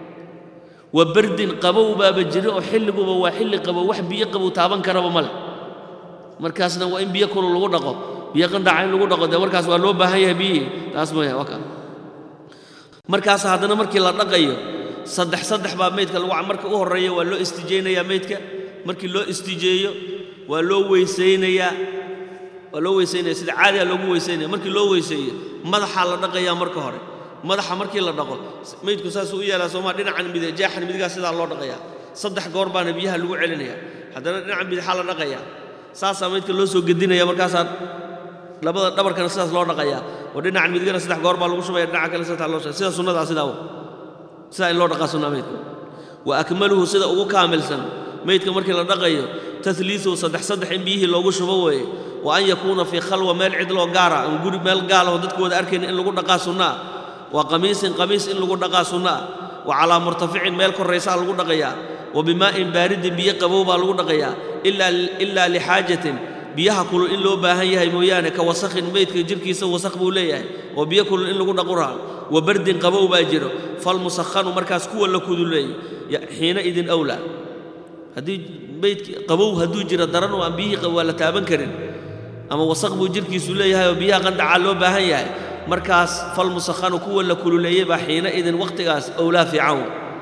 wa bardin qabow baaba jira oo xilliguba waa xilli qabow wax biyo qabow taaban karaba ma leh markaasna waa in biyo kulul lagu dhaqo biyo qandaca in lagu dhaqo dee markaas waa loo baahan yahay biyihii taas mooya waa kaa markaas haddana markii la dhaqayo saddex saddex baa meydka lagu marka u horreeya waa loo istijaynayaa meydka markii loo istijeeyo waa loo weysaynayaa waa loo weysaynaya sida caadiga loogu weysaynaya markii loo weyseeyo madaxaa la dhaqayaa marka hore madaxa markii la dhaqo meydku saasuu u yaalaa soomaa dhinacan mide jaaxan midigaa sidaa loo dhaqayaa saddex goor baana biyaha lagu celinaya haddana dhinacan bidixaa la dhaqayaa saasaa meydka loo soo gedinaya markaasaa labada dhabarkana sidaas loo dhaqayaa oo dhinacan midigana saddex goor baa lagu shubaya dhinaca kale saddex loo shubaya sida sunnadaa sidaa w sidaa in loo dhaqaa sunnaa meydka wa akmaluhu sida ugu kaamilsan meydka markii la dhaqayo tahliiثu saddex saddex in biyihii loogu shubo weeye wa an yakuuna fii khalwa meel cidloo gaara ama guri meel gaalaho dadku wada arkayna in lagu dhaqaa sunnaa wa qamiisin qamiis in lagu dhaqaa sunnaa wa calaa murtaficin meel korraysaa lagu dhaqayaa wa bimaa'in baaridin biyo qabow baa lagu dhaqayaa ilaa lixaajatin biyaha kulul in loo baahan yahay mooyaane ka wasakhin meydka jirhkiisa wasakh buu leeyahay oo biyo kulul in lagu dhaquraa wa bardin qabow baa jiro falmusakhanu markaas kuwa la kuduleeyey xiina idin awlaa haddii meydki qabow hadduu jiro daran oo aan biyihii waa la taaban karin ama wasaq buu jirhkiisu leeyahay oo biyaha qandacaa loo baahan yahay markaas falmusakhanu kuwa la kululeeyey baa xiina idin wakhtigaas owlaa fiican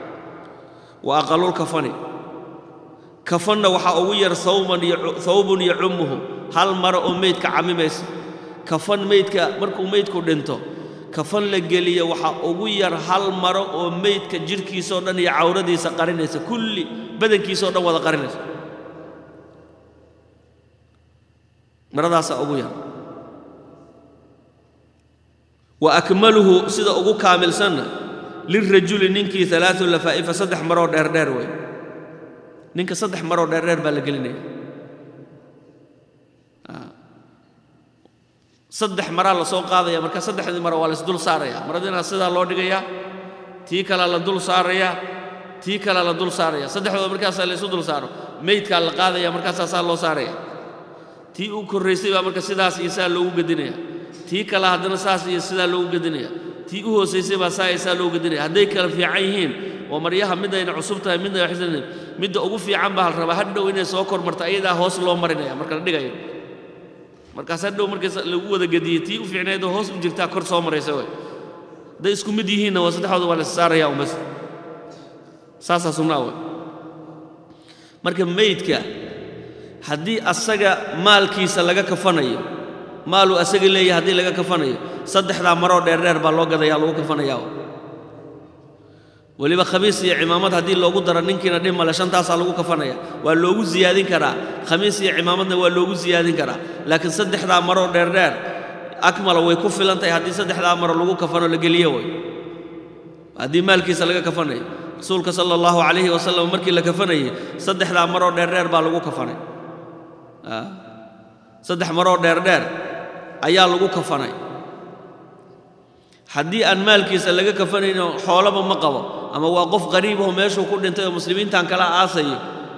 wa aqalulkafani kafanna waxaa ugu yar hawbun yacummuhu hal maro oo meydka cammimaysa kafan meydka markuu meydku dhinto kafan la geliya waxaa ugu yar hal maro oo meydka jirhkiisao dhan iyo cawradiisa qarinaysa kulli badankiisao dhan wada qarinaysa maradaasaa ugu yar wa akmaluhu sida ugu kaamilsanna lirajuli ninkii alaau lafaa'ifa saddex maroo dheerdheer wey ninka saddex maroo dheerdheer baa la gelinaya saddex maraa la soo qaadaya marka saddexdii maro waa la isdul saaraya maradiina sidaa loo dhigayaa tii kalea la dul saarayaa tii kalea la dul saaraya saddexdooda markaasaa la isu dul saaro meydkaa la qaadaya markaasaa saa loo saaraya tii u korraysay baa marka sidaas iyo saa loogu gedinaya tii kale haddana saas iyo sidaa loogu gedinaya tii u hoosaysay baa saa iyo saa loogu gedinaya hadday kala fiican yihiin oo maryaha midayna cusub tahay midna waxsan midda ugu fiican baa la rabaa hadhow inay soo kormarto ayadaa hoos loo marinaya marka la dhigayo markaas hadhow markaas lagu wada gediyey tii u fiicnaydoo hoos u jirtaa kor soo maraysa wey hadday isku mid yihiinna waa saddexdooda waa la saaraya umbas saasaa sunnaa wey marka meydka haddii asaga maalkiisa laga kafanayo maaluu asaga leeyahay haddii laga kafanayo saddexdaa maroo dheerdheer baa loo gadayaa lagu kafanayaa weliba khamiis iyo cimaamad haddii loogu daro ninkiina dhib male shantaasaa lagu kafanaya waa loogu siyaadin karaa khamiis iyo cimaamadna waa loogu siyaadin karaa laakiin saddexdaa maroo dheerdheer akmala way ku filan tahay haddii saddexdaa maro lagu kafano la geliyo way haddii maalkiisa laga kafanayo rasuulka sala allahu calayhi wasalam markii la kafanayey saddexdaa maroo dheerdheer baa lagu kafanay saddex maroo dheerdheer ayaa lagu kafanay haddii aan maalkiisa laga kafanayno xoolaba ma qabo ama waa qof qariibaho meeshuu ku dhintay oo muslimiintan kala aasayo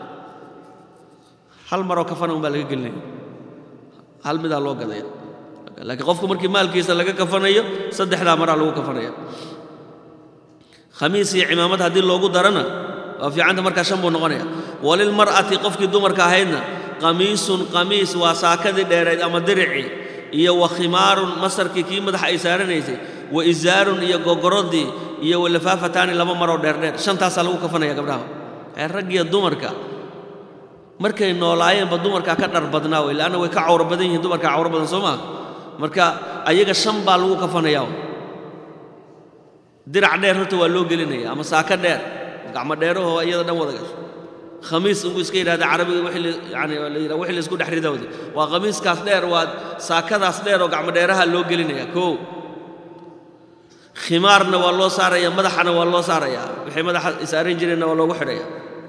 hal maroo kafana un baa laga gelinaya hal midaa loo gadaya laakiin qofku markii maalkiisa laga kafanayo saddexdaa maraa lagu kafanaya khamiis iyo cimaamad haddii loogu darana waa fiicanta markaa shan buu noqonaya walilmar'ati qofkii dumarka ahaydna qamiisun qamiis waa saakadii dheerayd ama diricii iyo wa khimaarun masarkii kii madaxa ay saaranaysay wa isaarun iyo gogorodii iyo walafaafataani laba maroo dheerdheer shantaasaa lagu kafanaya gabdhaha ee raggiyo dumarka markay noolaayeenba dumarkaa ka dhar badnaa wey leanna way ka cawro badan yihiin dumarkaa cawro badan soo maa marka ayaga shan baa lagu kafanayaa dirac dheer horta waa loo gelinaya ama saaka dheer gacmo dheerahoo iyada dhan wada gasho khamiis unbuu iska yidhahda carabiga wixii yani la yidhaha wixii la isku dhex ridawde waa khamiiskaas dheer waa saakadaas dheer oo gacmo dheeraha loo gelinaya kow khimaarna waa loo saaraya madaxana waa loo saarayaa wixii madaxa isaaran jireenna waa loogu xidhaya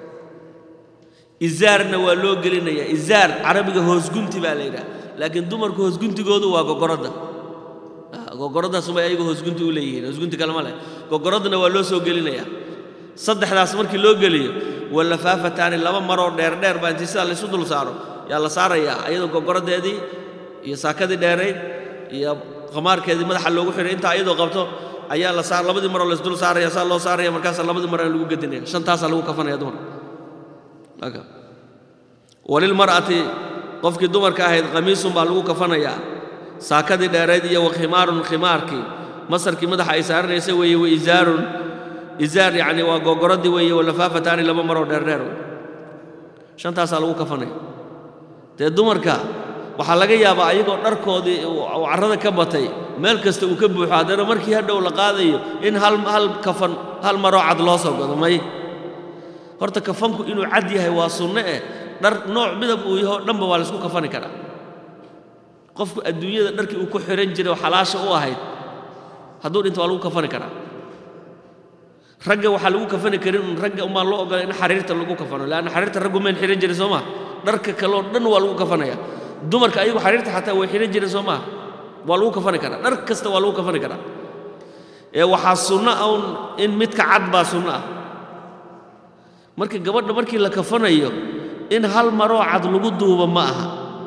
izaarna waa loo gelinaya izaar carabiga hoosgunti baa la yidhaha laakiin dumarku hoosguntigoodu waa gogoradda gogoraddaasumay ayagu hoosgunti u leeyihiin hoosgunti kalema leh gogoraddana waa loo soo gelinaya saddexdaas markii loo geliyo walafaafataani laba maroo dheerdheer baa intii sidaa laysu dul saaro yaa la saarayaa ayadoo gogoraddeedii iyo saakadii dheerayd iyo khamaarkeedii madaxa loogu xidhay intaa ayadoo qabto ayaa la saar labadii maroo laysdul saaraya saa loo saaraya markaasaa labadii maro lagu gedinaya shantaasaa lagu kafanaya dumarka walilmar'ati qofkii dumarka ahayd qamiisun baa lagu kafanayaa saakadii dheerayd iyo wa khimaarun khimaarkii masarkii madaxa ay saaranaysay weeye wa isaarun izaar yacni waa gogoradii weeye walafaafataani laba maroo dheerdheer wey shantaasaa lagu kafanaya dee dumarka waxaa laga yaabaa ayagoo dharkoodii uu carrada ka batay meel kasta uu ka buuxo haddana markii hadhow la qaadayo in hal hal kafan hal maroo cad loo soo godo may horta kafanku inuu cad yahay waa sunno eh dhar nooc midab uu yaho dhanba waa laysku kafani karaa qofku adduunyada dharkii uu ku xihan jiray oo xalaasha u ahayd hadduu dhinto waa lagu kafani karaa ragga waxaa lagu kafani karin un ragga umbaan loo ogolay in xariirta lagu kafano leanna xariirta raggu mayn xihan jirin soo maa dharka kaleo dhan waa lagu kafanaya dumarka ayagu xariirta xataa way xihan jireen soo maaha waa lagu kafani karaa dhar kasta waa lagu kafani karaa ee waxaa sunno ah un in midka cad baa sunno ah marka gabadha markii la kafanayo in hal maroo cad lagu duubo ma aha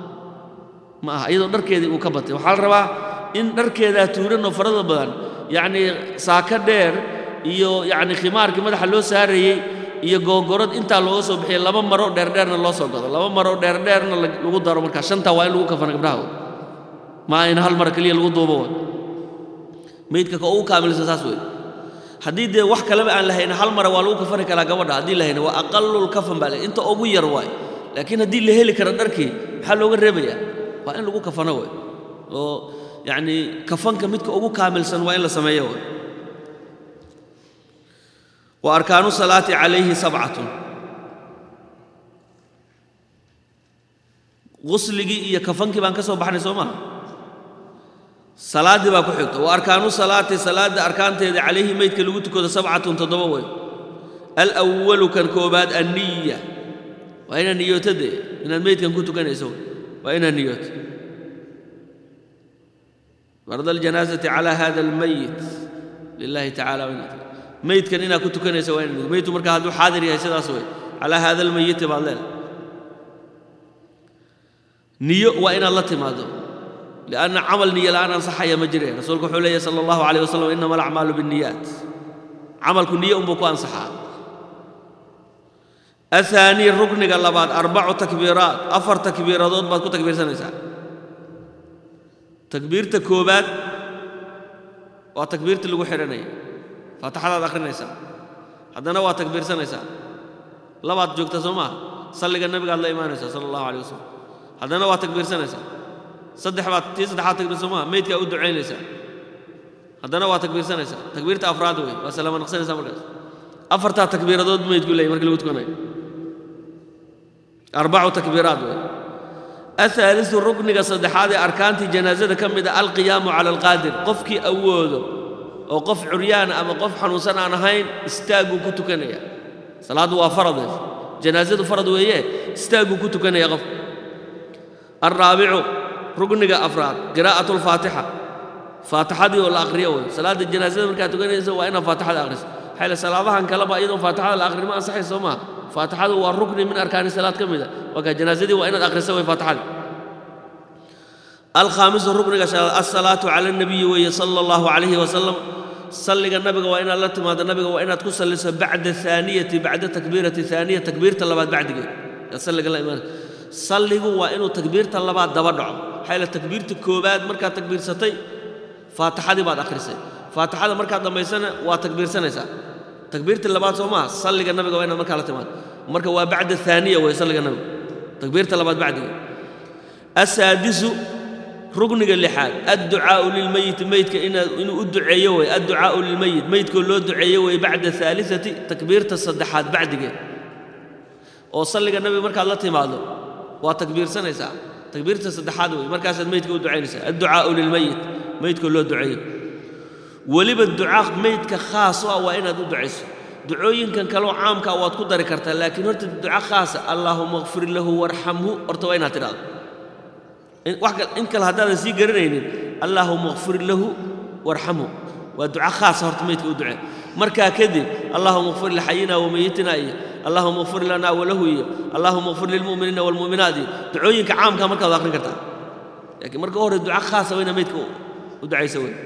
ma aha iyadoo dharkeedii uu ka batay waxaa la rabaa in dharkeedaa tuuranoo farada badan yacnii saaka dheer iyo yacni khimaarkii madaxa loo saarayey iyo googorad intaa looga soo bixiyay laba maroo dheerdheerna loo soo gado laba maroo dheerdheerna lagu daro markaa shantaa waa in lagu kafana gabdhaha maa in hal mar keliya lagu duubo way meydka ka ugu kaamilsan saas wey haddii dee wax kaleba aan lahayna hal mara waa lagu kafani karaa gabadha haddii lahayna waa aqalul kafan baa le inta ugu yar waay laakiin haddii la heli kara dharkii maxaa looga reebayaa waa in lagu kafano way oo yacnii kafanka midka ugu kaamilsan waa in la sameeyo way wa arkaanu salaati calayhi sabcatun qusligii iyo kafankii baan ka soo baxnay soo maha salaaddii baa ku xigta wa arkaanu salaati salaadda arkaanteeda calayhi meydka lagu tukado sabcatun toddoba wey alwalu kan koobaad anniya waa inaad niyooto dee inaad meydkan ku tukanayso waa inaad niyooto farda aljanaasati calaa hada almayit lilahi tacala inaad meydkan inaad ku tukanayso waa inaad meydku markaa hadduu xaadir yahay sidaas wey calaa hada almayiti baad leedahay niyo waa inaad la timaado lianna camal niyo la'aan ansaxaya ma jire rasuulku wuxuu leeyahy sala allahu calayh wasalam innama alacmaalu binniyaat camalku niyo unbuu ku ansaxaa ahaanii rukniga labaad arbacu takbiiraat afar takbiiradood baad ku takbiirsanaysaa takbiirta koobaad waa takbiirtii lagu xidhanaya faatixadaad akhrinaysaa haddana waa takbiirsanaysaa labaad joogta soo maaha salliga nebigaad la imaanaysaa sala allahu alay wasalam haddana waa takbiirsanaysaa saddex baad tii saddexaad takbiir soo maaha meydkaa u ducaynaysaa haddana waa takbiirsanaysaa takbiirta afraad wey waa salaama naqsanaysaa markaas afartaa takbiiradood meydku leeyay markii lagu tukanayo arbacu takbiiraat wey ahaalisu rukniga saddexaad ee arkaantii janaasada ka mid a alqiyaamu cala alqaadir qofkii awoodo oo qof curyaana ama qof xanuunsan aan ahayn istaagguu ku tukanaya salaaddu waa faradeed janaasadu farad weeye istaagguu ku tukanaya qof alraabicu rukniga afraad qiraa'atu alfaatixa faatixadii oo la akhriyo wey salaadda janaasada markaad tukanayso waa inaad faatixada akhriso maxaa ile salaadahan kaleba iyadoo faatixada la akhrin ma ansaxay soo maaha faatixadu waa rukni min arkaani salaad ka mida marka janaasadii waa inaad akhriso way faatixadii alkhaamisu rukniga shanaad alsalaatu cala alnabiyi weeye sala allahu calayhi wasalam salliga nabiga waa inaad la timaado nabiga waa inaad ku salliso bacda aaniyati bacda takbiirati aaniya takbiirta labaad bacdigeed yaad salliga la imaanaysa salligu waa inuu takbiirta labaad daba dhaco maxaa yeele takbiirta koowaad markaad takbiirsatay faatixadii baad akhrisay faatixada markaad dhammaysana waa takbiirsanaysaa takbiirta labaad soo maaha salliga nabiga waa inaad markaa la timaado marka waa bacda aaniya wey salliga nabiga takbiirta labaad bacdigeed asaadisu rugniga lixaad adducaau lilmeyiti meydka inuu u duceeyo wey adducaau lilmeyit meydkoo loo duceeyo wey bacda aaliati takbiirta saddexaad bacdigeed oo salliga nabiga markaad la timaado waa takbiirsanaysaa takbiirta saddexaad wey markaasaad meydka u ducaynaysaa adducaau lilmeyit meydkoo loo duceeyo weliba ducaa meydka khaas u ah waa inaad u ducayso ducooyinkan kaleo caamka waad ku dari kartaa laakiin horta duca khaasa allaahuma kfir lahu warxamhu horta waa inaad tidhahdo in kale haddaadan sii garanaynin allaahuma kfir lahu warxamhu waa duca khaasa horta meydka u ducee markaa kadib allaahuma kfir lixayina wamayitina iyo allaahuma kfir lana walahu iyo allaahuma kfir lilmu'miniina waalmu'minaat iyo ducooyinka caamka markaad akhrin kartaa laakiin marka hore duca khaasa waa inaad meydka u ducaysa wey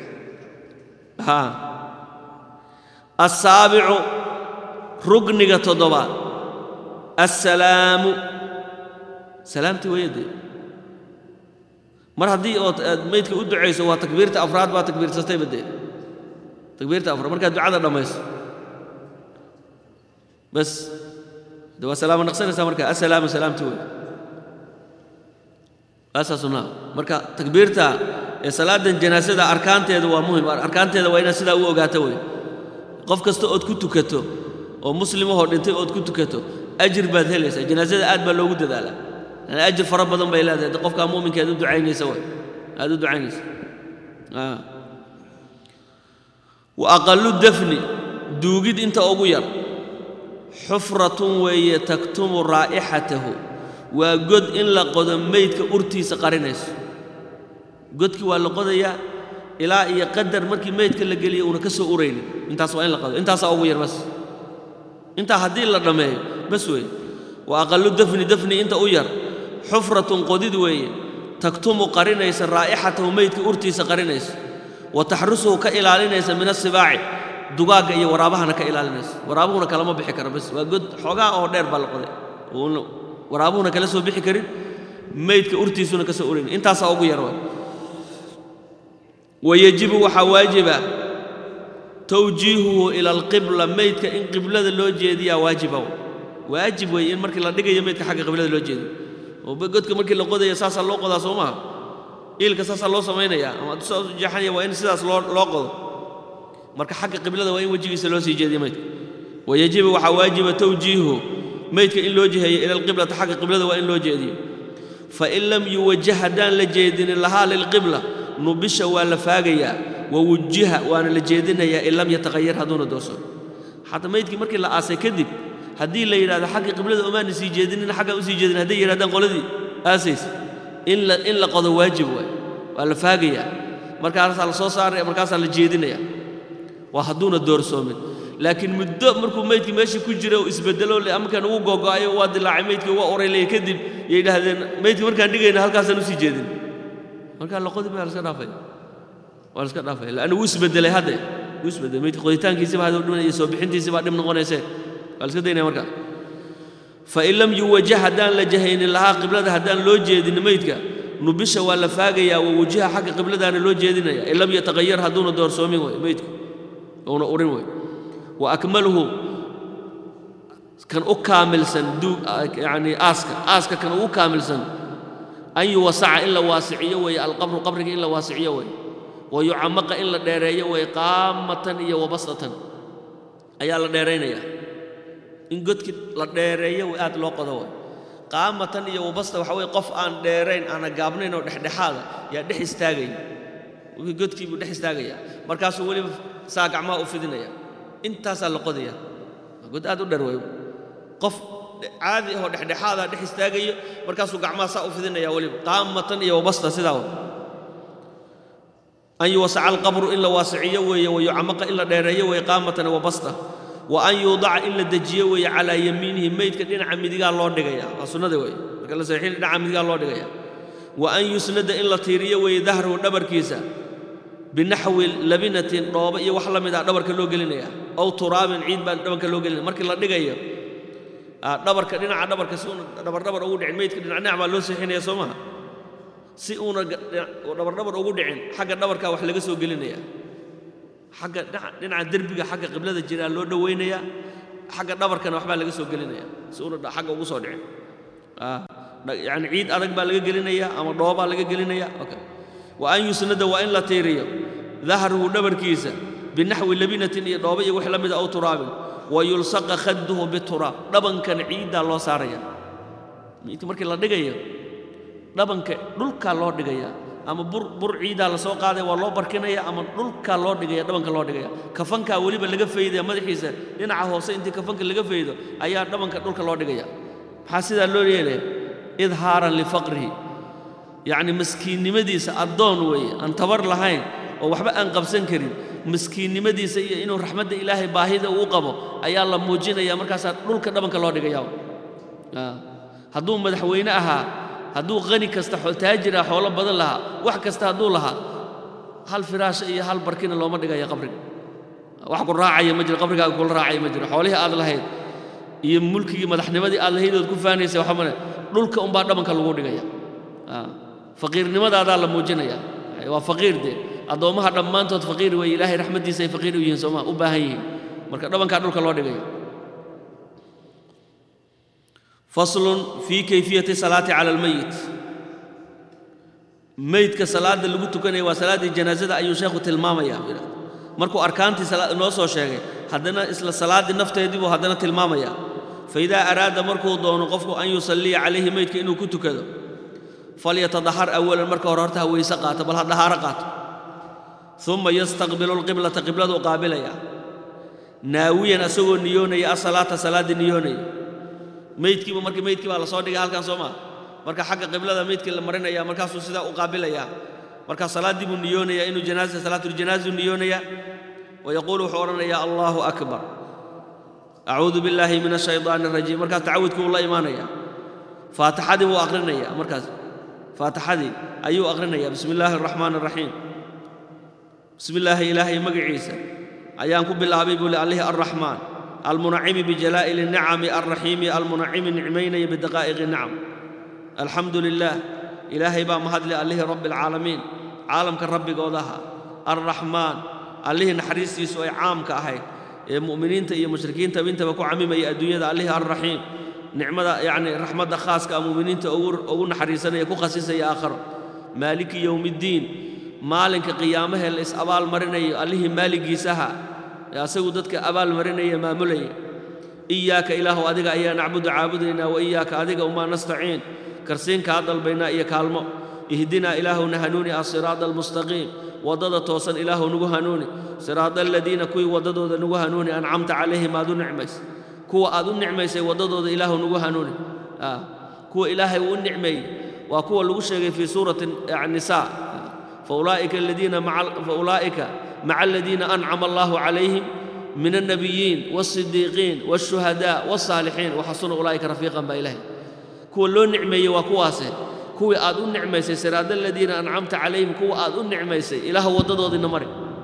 asaabicu rugniga toddobaad assalaamu salaamtii wayadee mar haddii ood aad meydka u ducayso waa takbiirta afraad baa takbiirsatayba dee takbiirta afraad markaad ducada dhammayso bas de waa salaamo naqsanaysaa marka assalaamu salaamti wey aasaa sunnaa marka takbiirta ee salaadan janaasada arkaanteeda waa muhim arkaanteeda waa inaad sidaa u ogaato wey qof kasta ood ku tukato oo muslimahoo dhintay ood ku tukato ajir baad helaysaa janaasada aad baa loogu dadaalaa yani ajir fara badan bay leedahay qofkaa mu'minka aad u ducaynaysa way aad u ducaynaysa wa aqallu dafni duugid inta ugu yar xufratun weeye taktumu raa'ixatahu waa god in la qodo meydka urtiisa qarinayso godkii waa la qodayaa ilaa iyo qadar markii meydka la geliya uuna ka soo uraynin intaas waa in la qodo intaasaa ugu yar bas intaa haddii la dhammeeyo bas weeye wa aqallu dafni dafni inta u yar xufratun qodid weeye taktumu qarinaysa raa'ixatahu meydka urtiisa qarinaysa wa taxrusuhu ka ilaalinaysa min asibaaci dugaagga iyo waraabahana ka ilaalinaysa waraabuhuna kalama bixi karo bas waa god xoogaa oo dheer baa la qoday waraabuhuna kala soo bixi karin meydka urtiisuna ka soo uraynin intaasaa ugu yar waay wayajibu waxaa waajiba tawjiihuhu ila alqibla meydka in qiblada loo jeediyaa waajiba waajib weeye in markii la dhigayo meydka xagga qiblada loo jeediyo oo godka markii la qodayo saasaa loo qodaa soo maha iilka saasaa loo samaynayaa ama saas u jeexanaya waa in sidaas loo loo qodo marka xagga qiblada waa in wejigiisa loo sii jeediyo meydka wayajibu waxaa waajiba tawjiihuhu meydka in loo jiheeyo ila alqiblata xagga qiblada waa in loo jeediyo fain lam yuwajah haddaan la jeedinin lahaa lilqibla nubisha waa la faagayaa wawujiha waana la jeedinayaa in lam yataqayar hadduuna dooso xataa meydkii markii la aasay kadib haddii la yidhahdo xagga qiblada omaana sii jeedinin xaggaa u sii jeedin hadday yidhahdaan qoladii aasays in la in la qodo waajib waay waa la faagayaa markaasaa la soo saaraya markaasaa la jeedinaya waa hadduuna doorsoomin laakiin muddo markuu meydkii meeshii ku jira oo isbedelo amarkaan ugu googo'ayo waa dilaacay meydkii waa oraylaya kadib yay idhahdeen meydkii markaan dhigayna halkaasaan usii jeedin markaa la qodi baa la iska dhaafaya waa la iska dhaafaya laanna wuu isbedelay hadde wuu isbedelay meydka qoditaankiisiba haduu dhiman iyo soo bixintiisiba dhib noqonaysee waa la iska daynaya markaa fain lam yuwajah haddaan la jahaynin lahaa qiblada haddaan loo jeedin meydka nubisha waa la faagayaa wa wajiha xagga qibladaana loo jeedinaya in lam yataqayar hadduuna doorsoomin way meydku uuna urin way wa akmaluhu kan u kaamilsan duug yacni aaska aaska kan ugu kaamilsan an yuwasaca in la waasiciyo weeye alqabru qabriga in la waasiciyo weeye wa yucamaqa in la dheereeyo weeye qaamatan iyo wabasatan ayaa la dheeraynayaa in godkii la dheereeyo way aad loo qodo way qaamatan iyo wabasta waxa weye qof aan dheerayn aana gaabnayn oo dhexdhexaada yaa dhex istaagaya godkii buu dhex istaagaya markaasuu weliba saa gacmaha u fidinaya intaasaa la qodaya waa god aad u dheer way qof caadi ahoo dhexdhexaadaa dhex istaagayo markaasuu gacmaha saa u fidinaya weliba qaamatan iyo wabasta sidaa wa an yuwasaca alqabru in la waasiciyo weeye wa yucamaqa in la dheereeyo weeye qaamatan wabasta wa an yuudaca in la dejiyo weeye calaa yamiinihi meydka dhinaca midigaa loo dhigaya waa sunnada weeye marka la saxiixin dhinaca midigaa loo dhigaya wa an yusnada in la tiiriyo weeye dahrahu dhabarkiisa binaxwi labinatin dhoobo iyo wax la mid ah dhabarka loo gelinaya ow turaabin ciid baa dhabarka loo gelinaya markii la dhigayo dhabarka dhinaca dhabarka si uuna dhabardhabar ugu dhicin meydka dhinac dhinac baa loo seexinaya soo maha si uuna dhabardhabar ugu dhicin xagga dhabarkaa wax laga soo gelinaya xagga dhinaca derbiga xagga qiblada jiraa loo dhowaynaya xagga dhabarkana waxbaa laga soo gelinaya si uuna xagga ugu soo dhicin yani ciid adag baa laga gelinaya ama dhoobaa laga gelinaya wa an yusnada waa in la tiiriyo dahruhu dhabarkiisa binaxwi labinatin iyo dhooba iyo wix la mida aw turaabin wa yulsaqa khadduhu bituraab dhabankan ciiddaa loo saaraya markii la dhigayo dhabanka dhulkaa loo dhigaya ama bur bur ciidaa la soo qaadaya waa loo barkinaya ama dhulkaa loo dhigaya dhabanka loo dhigaya kafankaa weliba laga faydaya madaxiisa dhinaca hoose intii kafanka laga faydo ayaa dhabanka dhulka loo dhigaya maxaa sidaa loo yeelaya idhaaran lifaqrihi yacni maskiinnimadiisa addoon weeye aan tabar lahayn oo waxba aan qabsan karin maskiinnimadiisa iyo inuu raxmadda ilaahay baahida uu qabo ayaa la muujinaya markaasaa dhulka dhabanka loo dhigaya hadduu madaxweyne ahaa hadduu qani kasta taajir ah xoolo badan lahaa wax kasta hadduu lahaa hal firaasha iyo hal barkina looma dhigaya qabriga wax ku raacaya ma jiro qabrigaaga kula raacaya ma jiro xoolihii aad lahayd iyo mulkigii madaxnimadii aad lahayd ood ku faanaysa waxa male dhulka unbaa dhabanka lagu dhigaya faqiirnimadaadaa la muujinaya waa faqiir dee addoommaha dhammaantood faqiir weeye ilaahay raxmaddiisa ay faqiir u yihiin sooma u baahan yihiin marka dhabankaa dhulka loo dhigaya faslun fii kayfiyati salaati cala almeyit meydka salaadda lagu tukanaya waa salaaddii janaasada ayuu sheekhu tilmaamaya markuu arkaantii noo soo sheegay haddana isla salaaddii nafteedii buu haddana tilmaamaya faidaa araada markuu doono qofku an yusalliya calayhi meydka inuu ku tukado falyatadahar awalan marka hore horta ha weyse qaato bal ha dhahaaro qaato uma yastaqbilu lqiblata qibladuu qaabilaya naawiyan asagoo niyoonaya asalaata salaaddii niyoonaya meydkiiba marka meydkii baa la soo dhigay halkan soo maa marka xagga qiblada meydkii la marinaya markaasuu sidaa u qaabilaya marka salaaddii buu niyoonaya inuu janaasa salaatuljanaazu niyoonaya wayaquulu wuxuu odhanayaa allahu akbar acuudu billaahi min ashaydaani arajiim markaas tacawudkii uu la imaanaya faatixadii buu aqrinaya markaas faatixadii ayuu aqrinaya bismi illaahi araxmaani araxiim bismi illaahi ilaahay magaciisa ayaan ku bilaabay buu li allihii arraxmaan almunacimi bijalaa'ili nicami alraxiimi almunacimi nicmaynaya bidaqaa'iqi nicam alxamdu lilaah ilaahay baa mahadli allihii rabbi alcaalamiin caalamka rabbigoodaha alraxmaan allihii naxariistiisu ay caamka ahayd ee mu'miniinta iyo mushrikiinta intaba ku camimaya adduunyada allihii alraxiim nicmada yacni raxmadda khaaska a mu'miniinta ugu naxariisanaya ku khasisaya aakharo maaliki yowmiddiin maalinka qiyaamahee la is abaal marinayo allihii maaligiisaha ee asagu dadka abaal marinaya maamulaya iyaaka ilaahu adiga ayaa nacbudu caabudaynaa wa iyaaka adiga umaa nastaciin karsiin kaa dalbaynaa iyo kaalmo ihdinaa ilaahuna hanuuni asiraada almustaqiim waddada toosan ilaahu nagu hanuuni siraada aladiina kuwii waddadooda nagu hanuuni ancamta calayhim aad u nicmaysay kuwa aad u nicmaysay waddadooda ilaahu nagu hanuuni kuwa ilaahay uu u nicmeeyey waa kuwa lagu sheegay fii suurati nisaa faulaa'ika aladiina faulaa'ika maca aladiina ancama allahu calayhim min alnabiyiin waasidiiqiin waashuhadaa wasaalixiin waxasuna ulaa'ika rafiiqan baa ilaahay kuwa loo nicmeeyey waa kuwaase kuwii aad u nicmaysay siraada aladiina ancamta calayhim kuwa aad u nicmaysay ilaahu waddadoodiina mari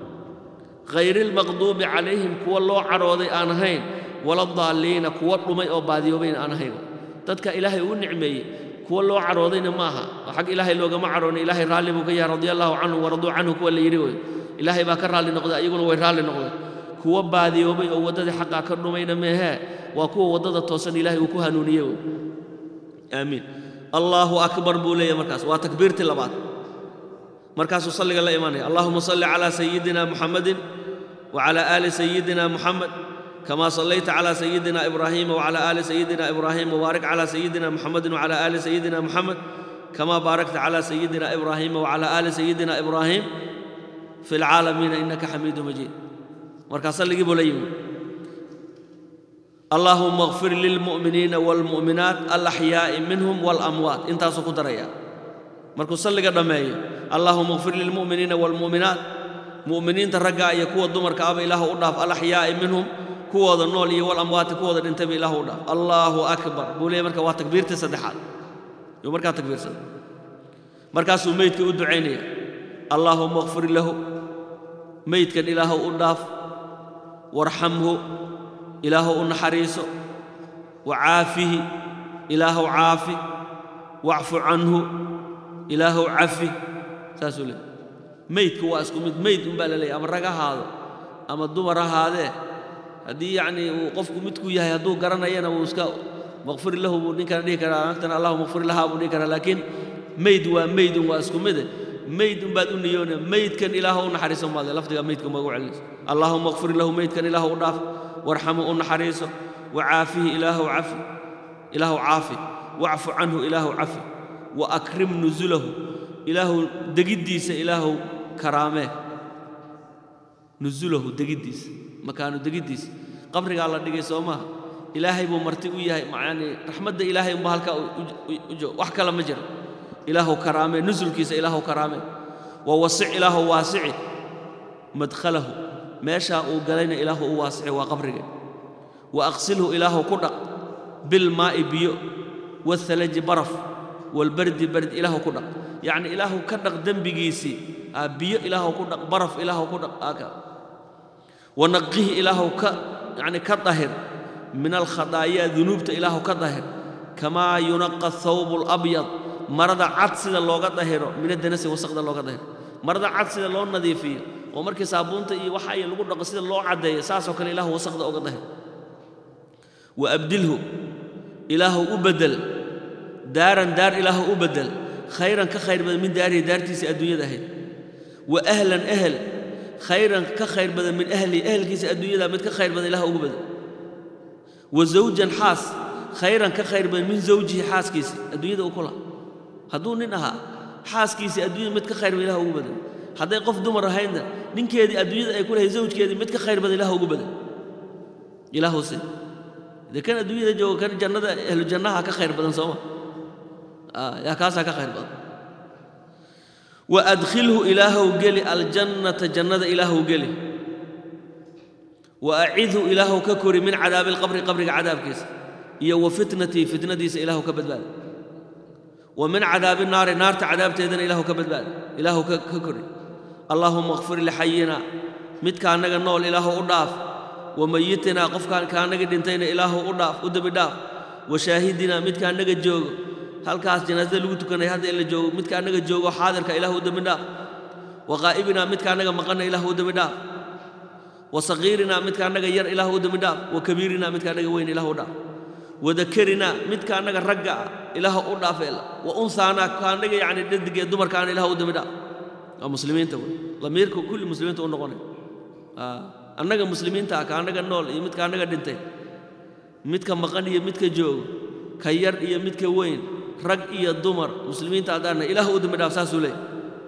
hayri almaqduubi calayhim kuwa loo cadhooday aan ahayn waladaalliina kuwa dhumay oo baadiyoobayna aan ahayn dadka ilaahay uu nicmeeyey kuwa loo cadhoodayna ma aha oo xag ilaahay loogama cadhoonay ilaahay raalli buu ka yahay radia allahu canhu waraduu canhu kuwa la yidhi wey ilaahay baa ka raalli noqday ayaguna way raalli noqdeen kuwa baadiyoobay oo waddadii xaqaa ka dhumayna meehee waa kuwa waddada toosan ilaahay uu ku hanuuniye wey aamiin allaahu akbar buu leeyahy markaas waa takbiirtii labaad markaasuu salliga la imaanaya allahuma salli calaa sayidina muxamadin wacala aali sayidina muxamed kama sallayta calaa sayidina ibraahiima wacala aali sayidina ibraahim wabaarik calaa sayidina muxamedin wacala aali sayidina muxamed kama baarakta calaa sayidina ibraahiima wacala aali sayidina ibraahim fi lcaalamiina innaka xamiidu majiid markaa salligii buu la yimi اللهم اغفر للمؤمنين والمؤمنات الأحياء منهم والأموات انت سكو دريا مركو صلي دمي اللهم اغفر للمؤمنين والمؤمنات مؤمنين ترجع يكون دمر كعب إله أضاف الأحياء منهم كوا النول والأموات كوا انتبه إله أضاف الله أكبر بولي مركا وتكبير تسدحات يوم مركا تكبير سد مركا سميت كودعيني اللهم اغفر له meydkan ilaahow u dhaaf warxamhu ilaahow u naxariiso wacaafihi ilaahow caafi wacfu canhu ilaahow cafi saasuu leey meydku waa isku mid meyd unbaa la leeyay ama rag ahaado ama dumar ahaadee haddii yacnii uu qofku midku yahay hadduu garanayana wuu iska maqfir lahu buu ninkana dhihi karaa naagtana allahu maqfir lahaa buu dhihi karaa laakiin meyd waa meydun waa isku mide meyd unbaad u niyoone meydkan ilaahu u naxariiso maade lafdiga meydka magu celinayso allaahuma qfir lahu meydkan ilaahu u dhaaf warxamu u naxariiso wacaafihi ilaahu cafi ilaahu caafi wacfu canhu ilaahu cafi wa akrim nusulahu ilaahu degiddiisa ilaahu karaamee nusulahu degiddiisa makaanu degiddiisa qabrigaa la dhigay soo maaha ilaahay buu marti u yahay yani raxmadda ilaahay unba halkaa u joog wax kale ma jiro ilaahu karaamee nusulkiisa ilaahu karaamee wa wasic ilaahu waasici madkhalahu meeshaa uu galayna ilaahu u waasici waa qabriga wa aqsilhu ilaahu ku dhaq bilmaa'i biyo wathalaji baraf walbardi bard ilaahu ku dhaq yacni ilaahu ka dhaq dembigiisii biyo ilaahu ku dhaq baraf ilaahu ku dhaq aaka wanaqihi ilaahu ka yani ka dahir min alkhadaayaa dunuubta ilaahu ka dahir kamaa yunaqa thawbu alabyad marada cad sida looga dahiro min adanasi wasaqda looga dahiro marada cad sida loo nadiifiyo oo markii saabuunta iyo waxa ay lagu dhaqo sida loo caddeeyo saasoo kale ilaahu wasaqda oga dahir wa abdilhu ilaahu u bedel daaran daar ilaahu u bedel khayran ka khayr badan min daarihi daartiisii adduunyada ahayd wa ahlan ahel khayran ka khayr badan min ahlihi ehelkiisa adduunyada mid ka khayr badan ilah ugu badan wa zawjan xaas khayran ka khayr badan min zawjihi xaaskiisa adduunyada uu ku laha hadduu nin ahaa xaaskiisii adduunyada mid ka khayr badan ilah ugu badan hadday qof dumar ahaydna ninkeedii adduunyada ay ku lahayd zawjkeedii mid ka khayr badan ilah ugu badan ilaahuse dee kan adduunyada jooga kan jannada ahlu jannaha ka khayr badan sooma yaa kaasaa ka khayr badan waadkhilhu ilaahow geli aljannata jannada ilaahow geli wa acidhu ilaahow ka kori min cadaabi alqabri qabriga cadaabkiisa iyo wa fitnatii fitnadiisa ilaahow ka badbaada wa min cadaabi naari naarta cadaabteedana ilaahow ka badbaada ilaahow ka kori allaahuma akfir lixayina midka annaga nool ilaahow u dhaaf wa mayitinaa qofkaan kaannaga dhintayna ilaahow u dhaaf u dembi dhaaf wa shaahidinaa midka annaga joogo halkaas janaasada lagu tukanaya hadda in la joogo midka annaga joogo xaadirka ilah u dembi dhaaf wa qaa'ibinaa midka annaga maqanna ilah u dembi dhaaf wa sagiirinaa midka annaga yar ilah u dembi dhaaf wa kabiirinaa midka annaga weyn ilah u dhaaf wa dakarinaa midka annaga ragga ah ilaah u dhaaf wa unsaanaa ka annaga yacni dhadigee dumarkaana ilah u dembi dhaaf waa muslimiinta wey lamiirka kulli muslimiinta u noqonay annaga muslimiinta ah ka annaga nool iyo midka annaga dhintay midka maqan iyo midka joogo ka yar iyo midka weyn rag iyo dumar muslimiinta haddaana ilaah u dembi dhaaf saasuu leey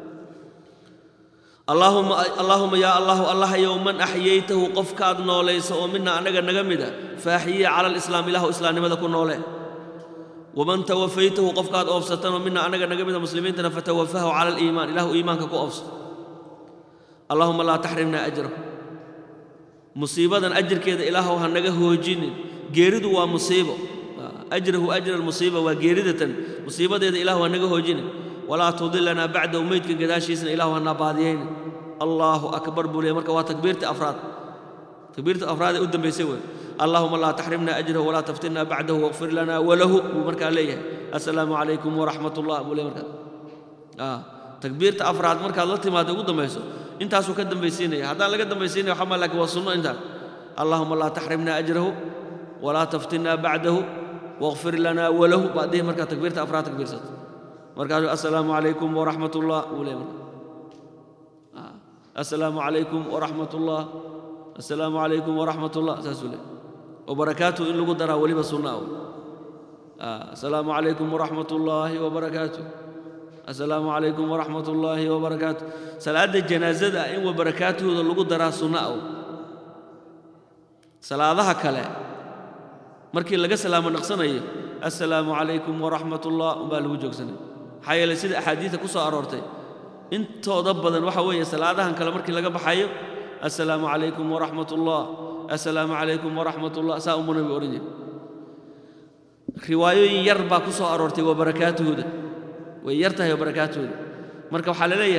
allaahuma yaa allahu allahayow man axyaytahu qofkaad noolayso oo mina annaga naga mida fa axyiya cala alislaam ilaahu islaamnimada ku noole waman tawafaytahu qofkaad oofsatanoo mina annaga naga mida muslimiintana fatawafahu cala aliimaan ilahu iimaanka ku oofso allaahuma laa taxrimna ajrahu musiibadan ajirkeeda ilaahow ha naga hoojinin geeridu waa musiibo ajrahu ajra almusiiba waa geeridatan musiibadeeda ilahu ha naga hoojinin walaa tudilanaa bacdahu meydka gadaashiisna ilahu ha nabaadiyayna allaahu akbar buu leey marka waa takbiirta afraad takbiirta afraad ee u dambaysay wey allaahuma laa taxrimna ajrahu walaa taftinna bacdahu waqfir lana walahu buu markaa leeyahay assalaamu calaykum waraxmat ullah buu leey markaa takbiirta afraad markaad la timaado ugu dambayso intaasuu ka dambaysiinaya haddaan laga dambaysiinaya waxaa maa laakiin waa sunno intaan allaahuma laa taxrimna ajrahu walaa taftinna bacdahu waqfir lana walahu baad dhihi markaa takbiirta afraad takbiirsato markaasuu assalaamu calaykum waraxmat ullah buu leey marka assalaamu calaykum waraxmat ullah assalaamu calaykum waraxmat ullah saasuu leey wabarakaatuhu in lagu daraa weliba sunna ah assalaamu calaykum waraxmat ullaahi wabarakaatuh assalaamu calaykum waraxmat ullaahi wabarakaatuh salaadda janaasada in wabarakaatuhooda lagu daraa sunna ah salaadaha kale markii laga salaamo naqsanayo assalaamu calaykum waraxmat ullah umbaa lagu joogsanaya maxaa yeeley sida axaadiidta ku soo aroortay intooda badan waxa weeye salaadahan kale markii laga baxayo assalaamu calaykum waraxmat ullah assalaamu calaykum waraxmat ullah saa umuu nabi odhan jira riwaayooyin yar baa ku soo aroortay waa barakaatuhooda way yar tahay waa barakaatuhooda marka waxaa la leeyahay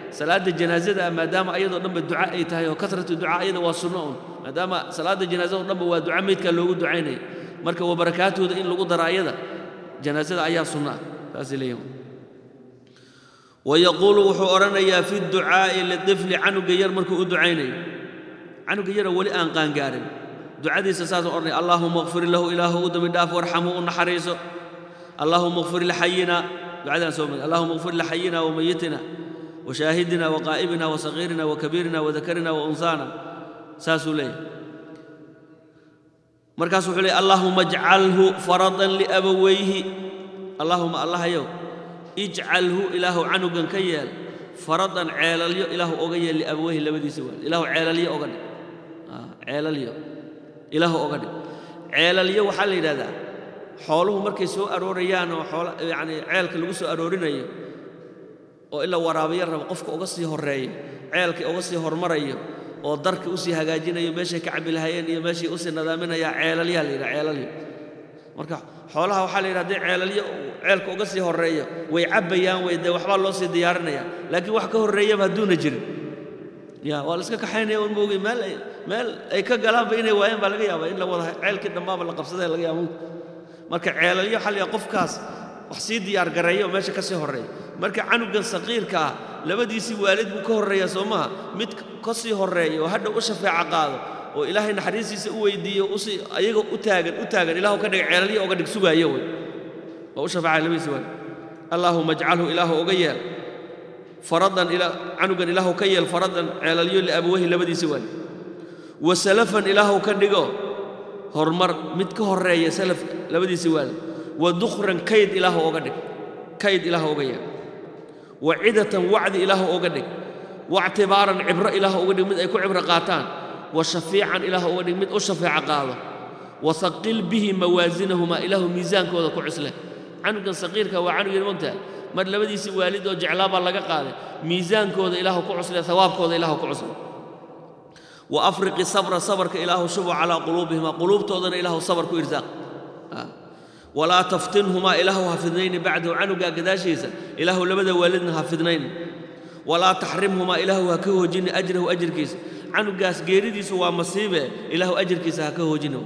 salaadda janaasada ah maadaama ayadoo dhanba duca ay tahay oo kasratu ducaa ayada waa sunno un maadaama salaadda janaasada dhanba waa duca meydkaa loogu ducaynaya marka waa barakaatooda in lagu daro ayada janaasada ayaa sunno ah saasay leeyihin wayaquulu wuxuu odhanayaa fi ducaa'i litifli canuga yar markuu u ducaynayo canuga yara weli aan qaangaarin ducadiisa saasuu odhanaya allaahuma kfir lahu ilaahu u dambi dhaaf warxamhu u naxariiso allaahuma kfir lixayina ducadaan soo mari allahuma kfir lixayina wamayitina washaahidina waqaa'ibina wasagiirina wakabiirina wadakarina waunsaana saasuu leeyahay markaas wuxuu leeyay allaahuma ajcalhu faradan liabawayhi allaahuma allahayow ijcalhu ilaahu canugan ka yeel faradan ceelalyo ilaahu oga yeel liabawayhi labadiisa waalid ilaahu ceelalyo oga dhig ceelalyo ilaahu oga dhig ceelalyo waxaa la yidhahdaa xooluhu markay soo aroorayaan oo xoolo yacni ceelka lagu soo aroorinayo oo ila waraabiyo rabo qofka uga sii horreeyo ceelkii uga sii hormarayo oo darka usii hagaajinayo meeshay ka cabbi lahayeen iyo meeshay usii nadaaminayaa ceelalyaa la yidhaha ceelalyo marka xoolaha waxaa la yidhaha haddii ceelalyo ceelka uga sii horreeyo way cabbayaan way dee waxbaa loo sii diyaarinaya laakiin wax ka horreeyaba hadduuna jirin ya waa la iska kaxaynaya un moogay meel ay meel ay ka galaanba inay waayeen baa laga yaabaa in la wada ceelkii dhammaaba la qabsaday laga yaaba marka ceelalyo waxaa la yidhaha qofkaas wax sii diyaar gareeyo oo meesha ka sii horreeya marka canugan saqiirka ah labadiisii waalid buu ka horreeya soo maha mid ka sii horreeya oo hadha u shafeeco qaado oo ilaahay naxariistiisa u weydiiyo usii ayaga u taagan u taagan ilaahu ka dhig ceelalyo oga dhig sugaayo wey waa u shafeecaya labadiisii waalid allaahuma ajcalhu ilaahu oga yeel faradan canugan ilaahu ka yeel faradan ceelalyo liabawahi labadiisii waalid wa salafan ilaahu ka dhigo horumar mid ka horreeya salafka labadiisii waalid wa dukhran kayd ilaahu oga dhig kayd ilaahu oga yeel wa cidatan wacdi ilaahu oga dhig waictibaaran cibro ilaahu uga dhig mid ay ku cibro qaataan wa shafiican ilaahu uga dhig mid u shafeeco qaado wa haqil bihi mawaasinahumaa ilaahu miisaankooda ku cusle canugan saqiirka waa canugeen mogtaha mar labadiisii waalid oo jeclaabaa laga qaaday miisaankooda ilaahu ku cusle hawaabkooda ilaahu ku cusle wa afriqi sabra sabarka ilaahu shubu calaa quluubihima quluubtoodana ilaahu sabar ku irsaaq walaa taftinhumaa ilaahu ha fidnayni bacdahu canugaa gadaashiisa ilaahu labada waalidna ha fidnayni walaa taxrimhumaa ilaahu ha ka hoojini ajrahu ajirkiisa canugaas geeridiisu waa masiibe ilaahu ajirkiisa ha ka hoojina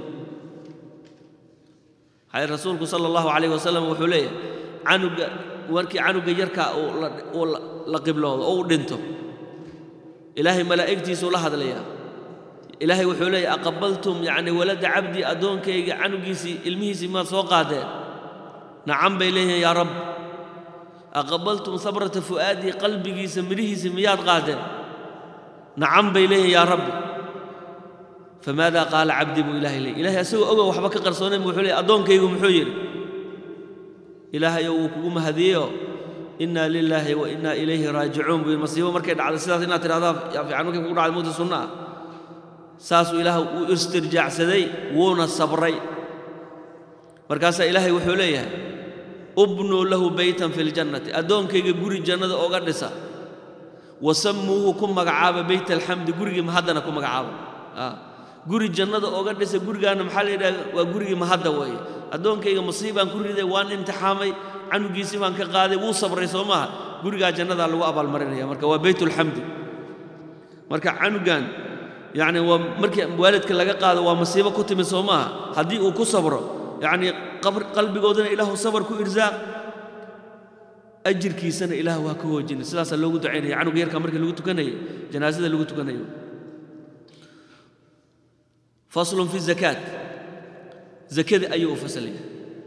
waxay rasuulku sala allahu calayh wasalam wuxuu leeyahay canuga markii canuga yarkaa uu la qibloodo oo u dhinto ilaahay malaa'igtiisuu la hadlayaa ilaahay wuxuu leeyahy aqabaltum yacni walada cabdii addoonkayga canugiisii ilmihiisii maad soo qaadeen nacan bay leeyihiin yaa rabb aqabaltum sabrata fu'aadii qalbigiisa midhihiisii miyaad qaadeen nacan bay leeyihiin yaa rabbi famaada qaala cabdii buu ilahay leeyay ilahay asagoo ogow waxba ka qarsoonayn bu wuxuu leeyay addoonkaygu muxuu yidhi ilaahayow wuu kugu mahadiyeyo inna lilaahi wa inna ilayhi raajicuun buu yidhi masiibo markay dhacday sidaas inaad tidhahdaa yaa fiican markay kugu dhacday mugta sunna ah saasuu ilaah uu istirjaacsaday wuuna sabray markaasaa ilaahay wuxuu leeyahay ubnuu lahu baytan fi ljannati addoonkayga guri jannada oga dhisa wasammuuhu ku magacaaba bayt alxamdi gurigii mahaddana ku magacaaba guri jannada oga dhisa gurigaana maxaa la yidhaha waa gurigii mahadda weeye addoonkayga masiibaan ku riday waan imtixaamay canugiisii baan ka qaaday wuu sabray soo maaha gurigaa jannadaa lagu abaalmarinaya marka waa baytulxamdi marka canugan yacni waa markii waalidka laga qaado waa masiibo ku timid soo maaha haddii uu ku sabro yacnii qalbigoodana ilaahu sabar ku irsaaq ajirkiisana ilaah waa ka hoojinay sidaasaa loogu ducaynaya canuga yarka markii lagu tukanayo janaasada lagu tukanayo faslun fi zakaat zakada ayuu u fasalaya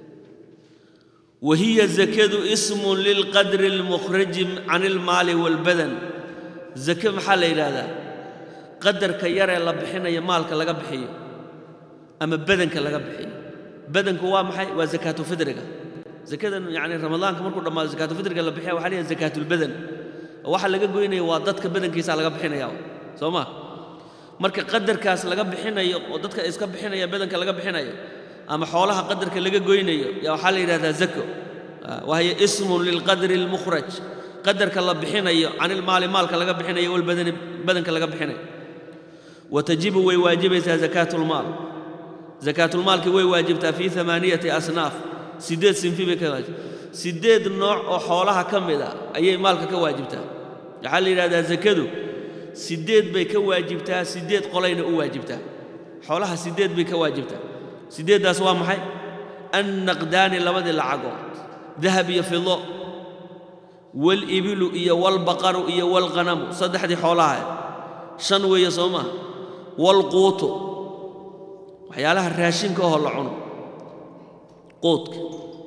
wahiya zakadu ismun lilqadri almukhraji can ilmaali waalbadan zake maxaa la yidhaahdaa qadarka yaree la bixinayo maalka laga bixiyo ama badanka laga bixiyo badanku waa maxay waa zakaatulfidriga zakadan yacni ramadaanka markuu dhammaado zakaatulfidriga la bixiya waxa la yidhaha zakaatulbadan oo waxa laga goynaya waa dadka badankiisa laga bixinaya soo ma marka qadarkaas laga bixinayo oo dadka iska bixinaya badanka laga bixinayo ama xoolaha qadarka laga goynayo yaa waxaa la yidhahdaa zako wahiya ismun lilqadri almukhraj qadarka la bixinayo can ilmaali maalka laga bixinayo walbadani badanka laga bixinayo watajibu way waajibaysaa zakaatulmaal zakaatulmaalki way waajibtaa fii amaaniyati asnaaf siddeed sinfi bay ka waajib siddeed nooc oo xoolaha ka mid a ayay maalka ka waajibtaa waxaa la yidhahdaa zakadu siddeed bay ka waajibtaa siddeed qolayna u waajibtaa xoolaha siddeed bay ka waajibtaa siddeeddaas waa maxay annaqdaani labadii lacagood dahab iyo fido walibilu iyo walbaqaru iyo walqanamu saddexdii xoolaha shan weeye soo maha walquutu waxyaalaha raashinka ahoo la cuno quudka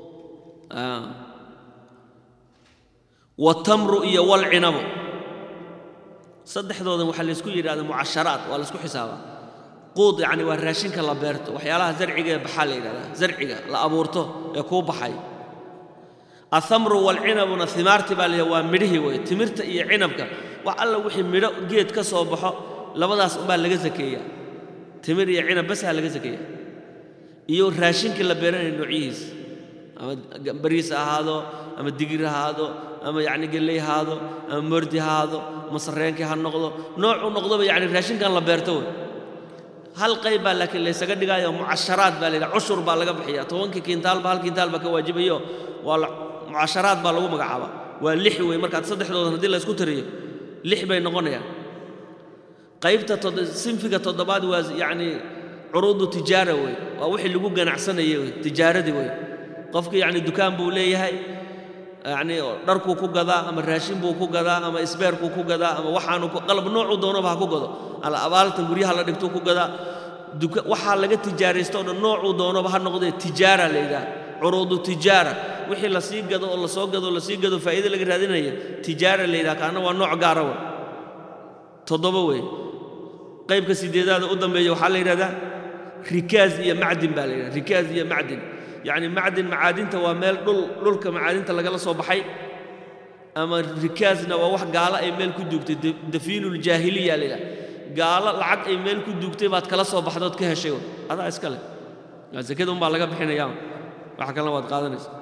watamru iyo walcinabu saddexdoodan waxaa laysku yidhahda mucasharaat waa laysku xisaabaa quud yacni waa raashinka la beerto waxyaalaha zarciga ee baxaa la yidhahdaa zarciga la abuurto ee kuu baxay athamru walcinabuna himaarti baa layidhahda waa midhihii wey timirta iyo cinabka wax alla wixii midho geed ka soo baxo labadaas umbaa laga sakeeyaa timir iyo cinab basaa laga sakeeyaa iyo raashinkii la beeranaya noocyihiis ama bariis ha ahaado ama digir ha ahaado ama yacni gelley ha ahaado ama mordi ha ahaado ama sarreenkii ha noqdo noocuu noqdoba yacni raashinkan la beerto wey hal qayb baa laakiin laysaga dhigaayo mucasharaad baa layidhaha cushur baa laga bixiya tobankii kiintaalba hal kiintaal baa ka waajibayo waa mucasharaad baa lagu magacaabaa waa lix wey markaad saddexdoodan haddii laysku tiriyo lix bay noqonayaan qaybta sinfiga toddobaad waa yacni curuudu tijaara wey waa wixii lagu ganacsanayay wey tijaaradii wey qofki yacni dukaan buu leeyahay yacni dharkuu ku gadaa ama raashin buu ku gadaa ama isbeerkuu ku gadaa ama waxaanu qalab noocuu doonaba ha ku gado abaaltan guryaha la dhigtuu ku gadaa waxaa laga tijaaraysto o dhan noocuu doonaba ha noqdee tijaara la yidhaha curuudu tijaara wixii la sii gado oo la soo gado oo la sii gado faa'iide laga raadinaya tijaara la yidhaha kaana waa nooc gaara wey toddoba wey qaybka sideedaada u dambeeya waxaa la yidhahdaa rikaaz iyo macdin baa la yidhahda rikaaz iyo macdin yacni macdin macaadinta waa meel dhul dhulka macaadinta lagala soo baxay ama rikaazna waa wax gaalo ay meel ku duugtay dafiinuljaahiliya la yidhaha gaalo lacag ay meel ku duugtay baad kala soo baxdood ka heshay adaa iska leh sakada umbaa laga bixinayaa waxa kalena waad qaadanaysa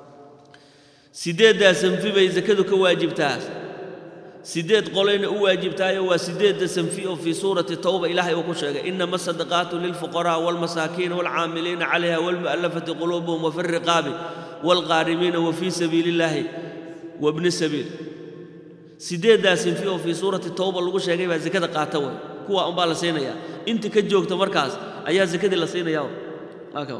siddeeddaa sanfi bay sakadu ka waajibtaa siddeed qolayna u waajibtaayo waa siddeedda sanfi oo fii suurati tawba ilaahay uu ku sheegay inama asadaqaatu lilfuqaraa waalmasaakiin waalcaamiliina calayha waalmu'allafati quluubuhum wafi alriqaabi waalqaarimiina wa fii sabiili illaahi wabni sabiil siddeeddaa sanfi oo fii suurati tawba lagu sheegay baa sakada qaata way kuwa unbaa la siinayaa inta ka joogta markaas ayaa sakadii la siinayaa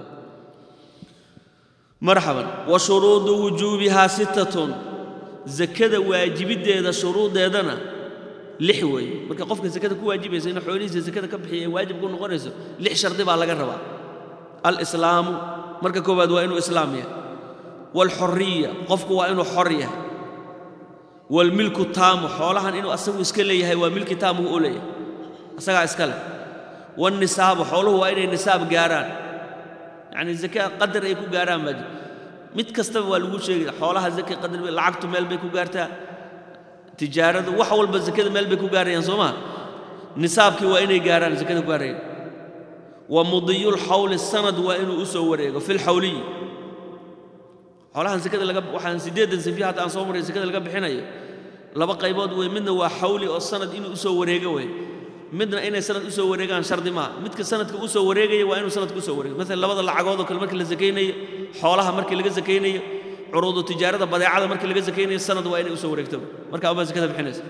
marxaban wa shuruudu wujuubihaa sittatun sakada waajibiddeeda shuruuddeedana lix weeye marka qofka sakada ku waajibaysa inuu xoolihiisa sakada ka bixiya ay waajib ku noqonayso lix shardi baa laga rabaa alislaamu marka koowaad waa inuu islaam yahay waalxorriya qofku waa inuu xor yahay waalmilku taamu xoolahan inuu asagu iska leeyahay waa milki taamuhu u leeyahay asagaa iska leh waalnisaabu xooluhu waa inay nisaab gaaraan yacni zaka qadar ay ku gaaraan baa jir mid kastaba waa lagu sheegaya xoolaha zaka qadar lacagtu meel bay ku gaartaa tijaaradu wax walba zakada meel bay ku gaarayaan soo maha nisaabkii waa inay gaaraan zakada ku gaarayaan wa mudiyulxawli sanad waa inuu u soo wareego fi lxawliyi xoolahan zakada laga waxaan siddeedan safiya hadda aan soo maray zakada laga bixinayo laba qaybood wey midna waa xawli oo sanad inuu u soo wareego wey midna inay sanad u soo wareegaan shardi maaha midka sanadka u soo wareegaya waa inuu sanadka u soo wareego maalan labada lacagood oo kale markii la sakaynayo xoolaha markii laga sakaynayo curuudu tijaarada badeecada markii laga sakaynayo sanad waa inay u soo wareegto marka abaa zakada bixinaysa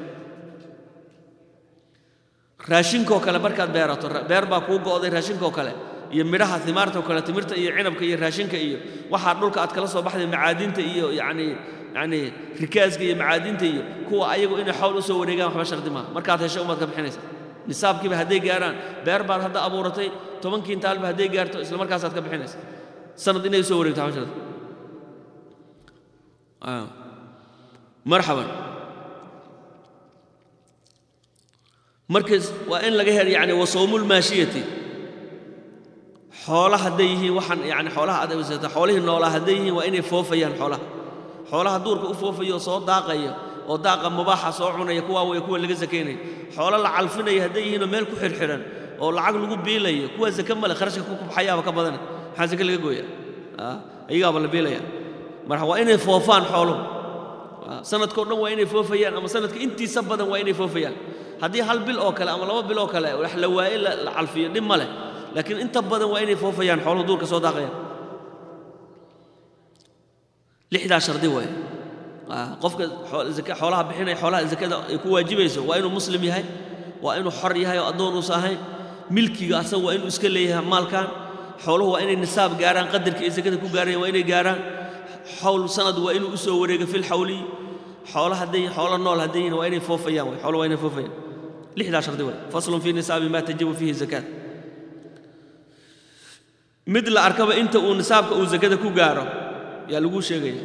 raashinkoo kale markaad beerato beer baa kuu go'day raashinkoo kale iyo midhaha himaartoo kale timirta iyo cinabka iyo raashinka iyo waxaa dhulka aad kala soo baxday macaadinta iyo yacni yacni rikaaska iyo macaadinta iyo kuwa ayagu inay xowl u soo wareegaan waxba shardi maaha markaad hesho umaad ka bixinaysa nisaabkiiba hadday gaaraan beer baad hadda abuuratay toban kiintaalba hadday gaarto isla markaasaad ka bixinaysa sanad inay usoo wareegto waxba shardi marxaban markaas waa in laga hel yani wasawmulmaashiyati xoola hadday yihiin waxaan yani xoolaha aad aysata xoolihii noolaa hadday yihiin waa inay foofayaan xoolaha xoolaha duurka u foofayo oo soo daaqaya oo daaqa mubaaxa soo cunaya kuwaa way kuwa laga sakaynaya xoolo la calfinaya hadday yihiinoo meel ku xidhxidhan oo lacag lagu biilayo kuwa sake male kharashka ku kubxayaaba ka badana maxaa sake laga gooya ayagaaba la biilaya marka waa inay foofaan xooluhu sanadkao dhan waa inay foofayaan ama sanadka intiisa badan waa inay foofayaan haddii hal bil oo kale ama laba bil oo kale wax la waaye la calfiyo dhib ma leh laakiin inta badan waa inay foofayaan xooluhu duurka soo daaqayaan lixdaa shardi waaye qofka xoolaha bixinaya xoolaha zakada ay ku waajibayso waa inuu muslim yahay waa inuu xor yahay oo addoon uusa ahayn milkiga asaga waa inuu iska leeyahay maalkan xooluhu waa inay nisaab gaaraan qadarka ay zakada ku gaarayaan waa inay gaaraan xawl sanad waa inuu u soo wareego fil xawli xoolo hadday xoolo nool hadday yihiin waa inay foofayaan way xoolo waa inay foofayaan lixdaa shardi way faslun fii nisaabi maa tajibu fiihi zakaat mid la arkaba inta uu nisaabka uu zakada ku gaaro yaa lagu sheegaya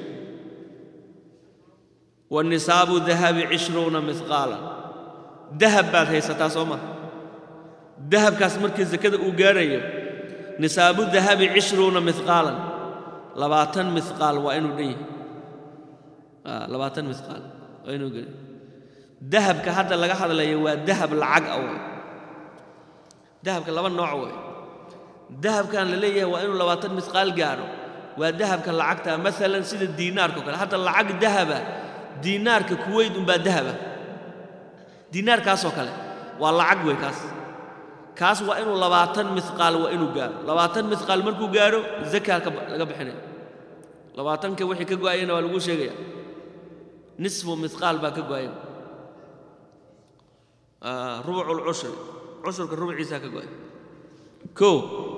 wanisaabu dahabi cishruuna mihqaalan dahab baad haysataa soo maha dahabkaas markii zakada uu gaarayo nisaabu dahabi cishruuna mihqaalan labaatan mihqaal waa inuu dhan yahay labaatan mihqaal waa inuu geli dahabka hadda laga hadlayo waa dahab lacag ah way dahabka laba nooc way dahabkan la leeyahay waa inuu labaatan mihqaal gaaro waa dahabka lacagta maalan sida diinaarka o kale hadda lacag dahaba diinaarka kuweyd unbaa dahaba diinaarkaasoo kale waa lacag wey kaas kaas waa inuu labaatan mihqaal waa inuu gaaro labaatan mihqaal markuu gaaro zakaa laga bixinaya labaatanka wixii ka go'ayana waa lagu sheegaya nisfu mihqaal baa ka go'aya rubucu lcushri cushurka rubciisaa ka go'ay ko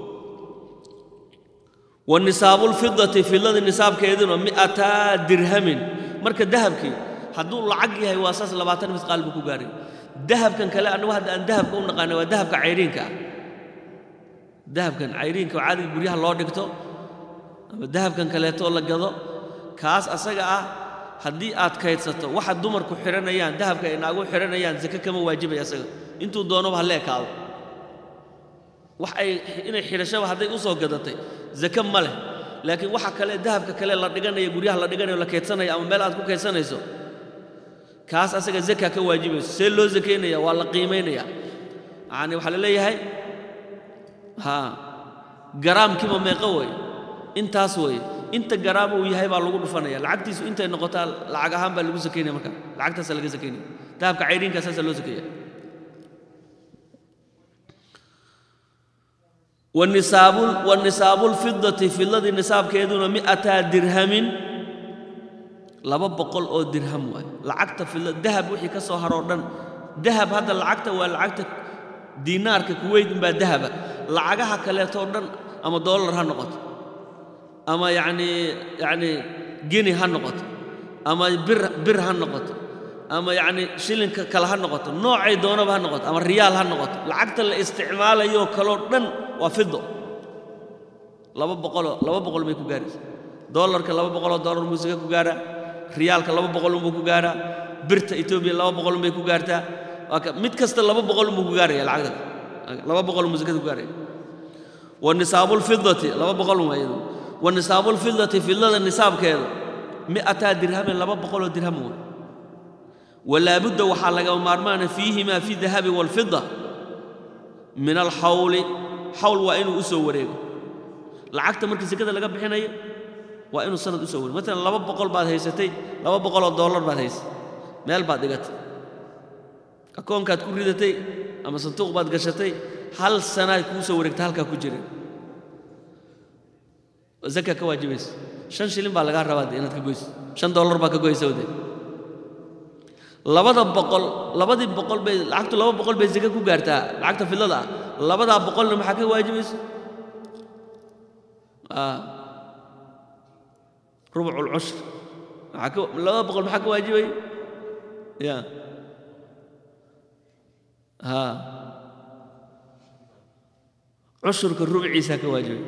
wanisaabu lfidati fidladii nisaabkeeduna mi'ataa dirhamin marka dahabkii hadduu lacag yahay waa saas labaatan mihqaal buu ku gaaray dahabkan kale annagu hadda aan dahabka u naqaana waa dahabka cayriinka ah dahabkan cayriinka oo caadiga guryaha loo dhigto ama dahabkan kaleetoo la gado kaas asaga ah haddii aad kaydsato waxa dumarku xidhanayaan dahabka ay naagu xidhanayaan zake kama waajibaya asaga intuu doonaba ha leekaado wax ay inay xidhashaba hadday u soo gadatay zake ma leh laakiin waxa kale dahabka kale la dhiganaya guryaha la dhiganayo la kaydsanaya ama meel aad ku kaydsanayso kaas asaga zaka ka waajibayso see loo zakaynaya waa la qiimaynaya yacani waxaa la leeyahay haa garaamkiiba meeqo wey intaas weeye inta garaam uu yahay baa lagu dhufanaya lacagtiisu intay noqotaa lacag ahaan baa lagu sakaynaya marka lacagtaasaa laga sakaynaya dahabka cayriinkaa saasaa loo sakeeya wanisaabu wanisaabu lfidati fidladii nisaabkeeduna mi'ataa dirhamin laba boqol oo dirham waay lacagta fidla dahab wixii ka soo haroo dhan dahab hadda lacagta waa lacagta diinaarka kuweyd unbaa dahaba lacagaha kaleetoo dhan ama doolar ha noqoto ama yacnii yacnii geni ha noqoto ama bir bir ha noqoto ama yacnii shilinka kale ha noqoto noocay doonaba ha noqoto ama riyaal ha noqoto lacagta la isticmaalayoo kaloo dhan waa fido laba boqoloo laba boqol bay ku gaaraysa doolarka laba boqoloo doolar muusika ku gaaraa riyaalka laba boqol unbuu ku gaaraa birta etoobiya laba boqol unbay ku gaartaa waa ka mid kasta laba boqol unbuu ku gaaraya lacagta laba boqol muusikada ku gaaraya wa nisaabulfidati laba boqol un iyadu wa nisaabulfidati fidlada nisaabkeeda mi'ataa dirhamin laba boqoloo dirham wey walaabudda waxaa lagama maarmaana fiihimaa fi dahabi waalfida min alxawli xawl waa inuu u soo wareego lacagta markii sekada laga bixinayo waa inuu sanad u soo wareego maalan laba boqol baad haysatay laba boqoloo dollar baad haysatay meel baad dhigatay akoonkaad ku ridatay ama sanduuq baad gashatay hal sanaad kuu soo wareegtay halkaa ku jira zaka ka waajibaysa shan shilin baa lagaa rabaa inaad ka goyso shan dollar baa ka goysa wade labada boqol labadii boqol bay lacagtu laba boqol bay zake ku gaartaa lacagta fidlada ah labadaa boqolna maxaa ka waajibaysa rubucu lcushr maxaa ka labada boqol maxaa ka waajibay ya ha cushurka rubciisaa ka waajibay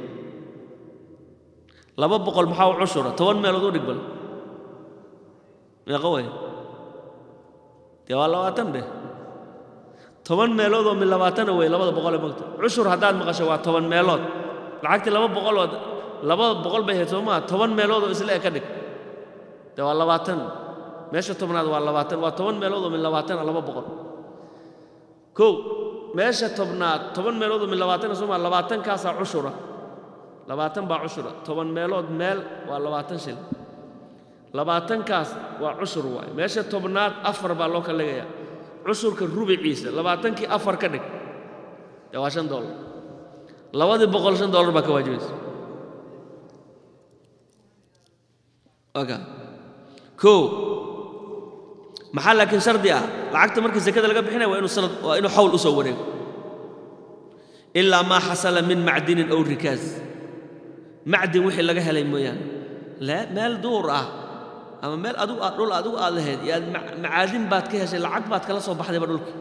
laba boqol maxaa u cushura toban meelood u dhig bal meeqa way dee waa labaatan dheh toban meelood oo min labaatana wey labada boqol ee mogta cushur haddaad maqasho waa toban meelood lacagtii laba boqolood labada boqol bay hayd soo maa toban meelood oo isle e ka dhig dee waa labaatan meesha tobnaad waa labaatan waa toban meelood oo min labaatana laba boqol kow meesha tobnaad toban meelood oo min labaatana soo maa labaatankaasaa cushura labaatan baa cushura toban meelood meel waa labaatan shil labaatankaas waa cushur waay meesha tobnaad afar baa loo kallegayaa cushurka rubiciisa labaatankii afar ka dhig dee waa shan dollar labadii boqol shan dollar baa ka waajibaysa oka koo maxaa laakiin shardi ah lacagta marka sakada laga bixinaya waa inuu sanad waa inuu xawl u soo wareego ilaa maa xasala min macdinin ow rikaas macdin wixii laga helay mooyaane meel duur ah ama meel adigu aad dhul adigu aad lahayd iyo aad macaadin baad ka heshay lacag baad kala soo baxdayba dhulka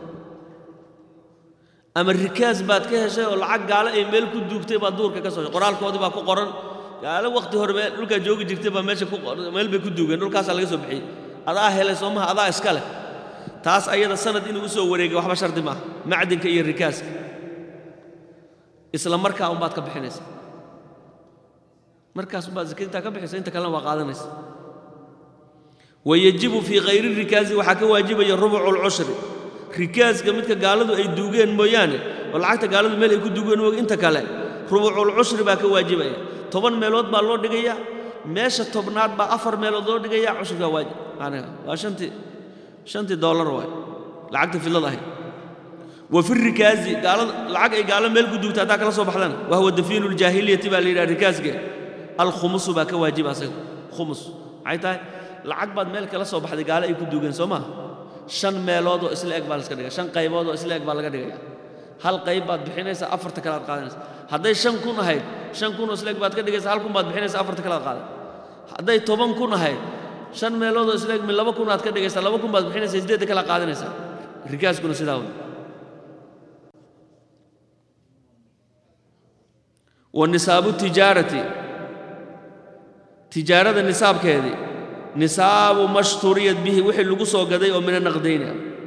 ama rikaas baad ka heshay oo lacag gaalo ay meel ku duugtay baad duurka ka soo qoraalkoodii baa ku qoran gaalo waqti hore meel dhulkaa joogi jirtay baa meesha meel bay ku duugeen dhulkaasaa laga soo bixiyey adaa helay soo maha adaa iska leh taas ayada sanad inuu u soo wareegay waxba shardi maaha macdinka iyo rikaaska isla markaa unbaad ka bixinaysa markaas unbaad zakadintaa ka bixaysa inta kalena waa qaadanaysa wayajibu fii khayri rikaasi waxaa ka waajibaya rubucu lcushri rikaaska midka gaaladu ay duugeen mooyaane oo lacagta gaaladu meel ay ku duugeen mooga inta kale rubuculcushri baa ka waajibaya toban meelood baa loo dhigaya meesha tobnaad baa afar meelood loo dhigaya cushriga waajib macnaha waa shantii shantii dollar waay lacagta fidlada ahayd wa fi rikaasi gaalada lacag ay gaalo meel ku duugta haddaa kala soo baxdana wa huwa dafiinu ljaahiliyati baa la yidhaha rikaaska alkhumusu baa ka waajiba asaga khumus maxay tahay lacag baad meel kala soo baxday gaalo ay ku duugeen soo maa shan meelood oo isla eg baa laska dhigaya shan qaybood oo isla eg baa laga dhigaya hal qayb baad bixinaysa afarta kale aad qaadanaysa hadday shan kun ahayd shan kun oo isla eg baad ka dhigaysa hal kun baad bixinaysa afarta kale aad qaadan hadday toban kun ahayd shan meelood oo isla eg min laba kun aad ka dhigaysa laba kun baad bixinaysa siddeedda kale aad qaadanaysa rikaaskuna sidaa wey wa nisaabu tijaarati tijaarada nisaabkeedii nisaabu mashturiyad bihi wixii lagu soo gaday oo mina naqdayna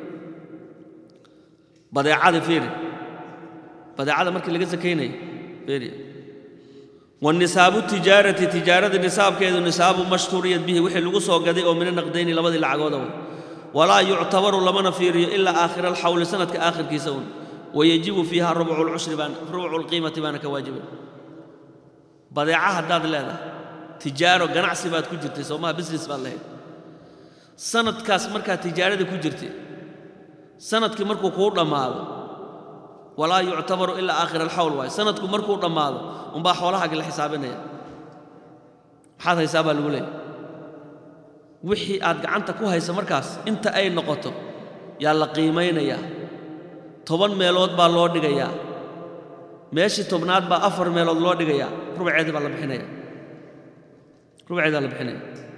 badeecada fiiri badeecada markii laga sakaynayo fiiri wanisaabu tijaarati tijaarada nisaabkeedu nisaabu mashturiyad bihi wixii lagu soo gaday oo mina naqdayni labadii lacagooda way walaa yuctabaru lamana fiiriyo ilaa aakhira alxawli sanadka aakhirkiisa un wayajibu fiiha rubcu lcushri baan rubcu lqiimati baana ka waajibay badeeca haddaad leedahay tijaaro ganacsi baad ku jirtay soo maha business baad lahayd sanadkaas markaad tijaarada ku jirtay sanadkii markuu kuu dhammaado walaa yuctabaru ilaa aakhira alxawl waayo sanadku markuu dhammaado unbaa xoolahaagii la xisaabinaya maxaad haysaa baa lagu leeyahy wixii aad gacanta ku haysa markaas inta ay noqoto yaa la qiimaynayaa toban meelood baa loo dhigayaa meeshii tobnaad baa afar meelood loo dhigayaa rubceedii baa la bixinaya rubceedaa la bixinaya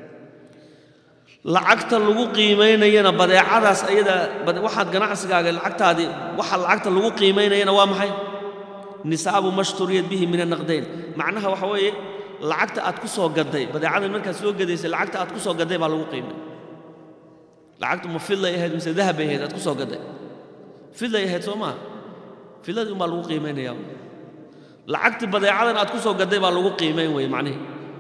lacagta lagu qiimaynayana badeecadaas ayada waxaad ganacsigaaga lacagtaadii waxa lacagta lagu qiimaynayana waa maxay nisaabu mashturiyad bihi min anaqdayn macnaha waxa weeye lacagta aad ku soo gaday badeecadan markaad soo gadaysay lacagta aad ku soo gaday baa lagu qiimay lacagtu ma fidlay ahayd mise dahab bay ahayd aad ku soo gaday fidlay ahayd soo maaha fidladii unbaa lagu qiimaynayaa lacagtii badeecadan aad ku soo gaday baa lagu qiimayn weye macnihi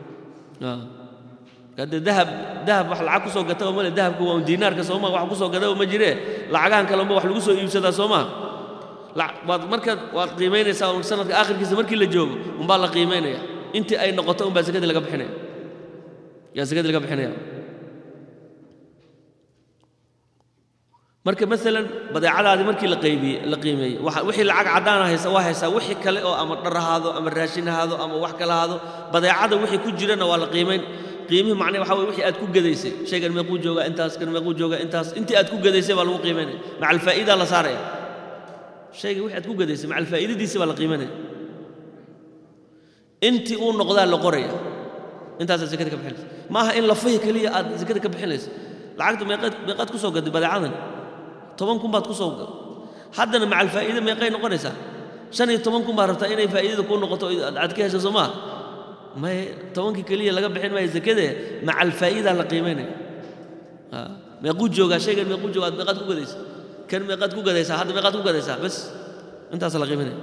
hadde dahab dahab wax lacag ku soo gata oo male dahabka waa un diinaarka soo maa wax ku soo gada oo ma jiree lacagahan kale unba wax lagu soo iibsadaa soo maa waad markaad waad qiimaynaysaa un sanadka aakhirkiisa markii la joogo unbaa la qiimaynaya intii ay noqoto unbaa sakadii laga bixinaya yaa sakadii laga bixinaya marka maalan badeecadaadii markii la qaybiyey la qiimeeyey wixii lacag caddaana haysa waa haysaa wixii kale oo ama dhar ahaado ama raashin ahaado ama wax kale ahaado badeecada wixii ku jirana waa la qiimayn qiimihii macnahe waxa weye wixii aad ku gadaysay shaygan meequu joogaa intaas kan meequu joogaa intaas intii aad ku gadaysay baa lagu qiimaynaya maca alfaa'idaa la saaraya shayga wixii aad ku gadaysay maca alfaa'idadiisi baa la qiimaynaya intii uu noqdaa la qoraya intaasaad zakada ka bixinaysa ma aha in lafahi keliya aad zakada ka bixinayso lacagta meeqaad meeqaad ku soo gaday badeecadan toban kun baad ku soo gaday haddana maca alfaa'iida meeqay noqonaysaa shan iyo toban kun baad rabtaa inay faa'iidada kuu noqoto aad ka hesho soo maa may tobankii keliya laga bixin maayo zakadee maca alfaa'idaa la qiimaynaya meequu joogaa shaygan meequu joogaa ad meeqaad ku gadaysa kan meeqaad ku gadaysaa hadda meeqaad ku gadaysaa bas intaasa la qiimaynaya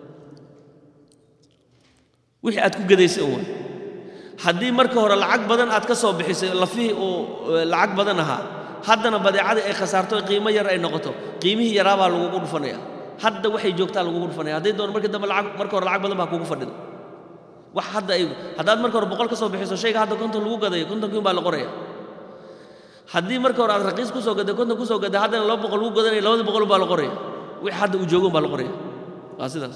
wixii aad ku gadaysay un waa haddii marka hore lacag badan aad ka soo bixisay lafihii uu lacag badan ahaa haddana badeecadii ay khasaarto qiimo yar ay noqoto qiimihii yaraabaa lagugu dhufanaya hadda waxay joogtaa lagugu dhufanaya hadday doon markii dambe lacag marka hore lacag badan baa kugu fadhida wax hadda ay haddaad marka hore boqol ka soo bixiso shayga hadda konton lagu gadayo kontonkiin baa la qoraya haddii marka hore aad raqiis ku soo gaday konton ku soo gaday haddana laba boqol lagu gadanayo labadii boqol baa la qoraya wixii hadda uu joogon baa la qoraya waa sidaas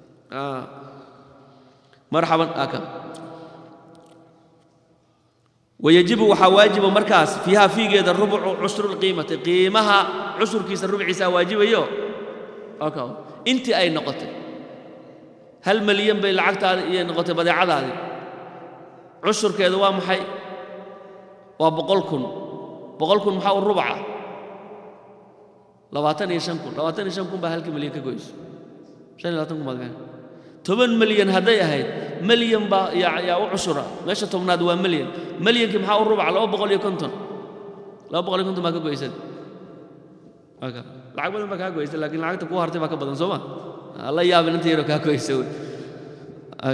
marxaban aka wayajibu waxaa waajiba markaas fiiha fiigeeda rubcu cushrulqiimati qiimaha cushurkiisa rubciisaa waajibayo okay. intii ay noqotay hal malyan bay lacagtaadi iyo noqotay badeecadaadii cushurkeedu waa maxay waa boqol kun boqol kun maxaa u rubca labaatan iyo shan kun labaatan iyo shan kun baa halkii malyan ka goyso shan iyo labaatan kun baad gahan toban malyan hadday ahayd malyan baa yaa yaa u cushura meesha tobnaad waa malyan malyankii maxaa u rubca laba boqol iyo konton laba boqol iyo konton baa ka goysad aka lacag badan baa kaa goysay laakiin lacagta kuu hartay baa ka badan soo ma la yaabin inta yaroo kaa goysa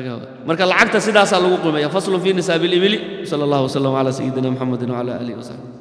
marka lacagta sidaasaa lagu qiimeeya faslun fi nisaabi libili sala allahu wasalam calaa sayidina muxamedin wcala aalihi wasaxbi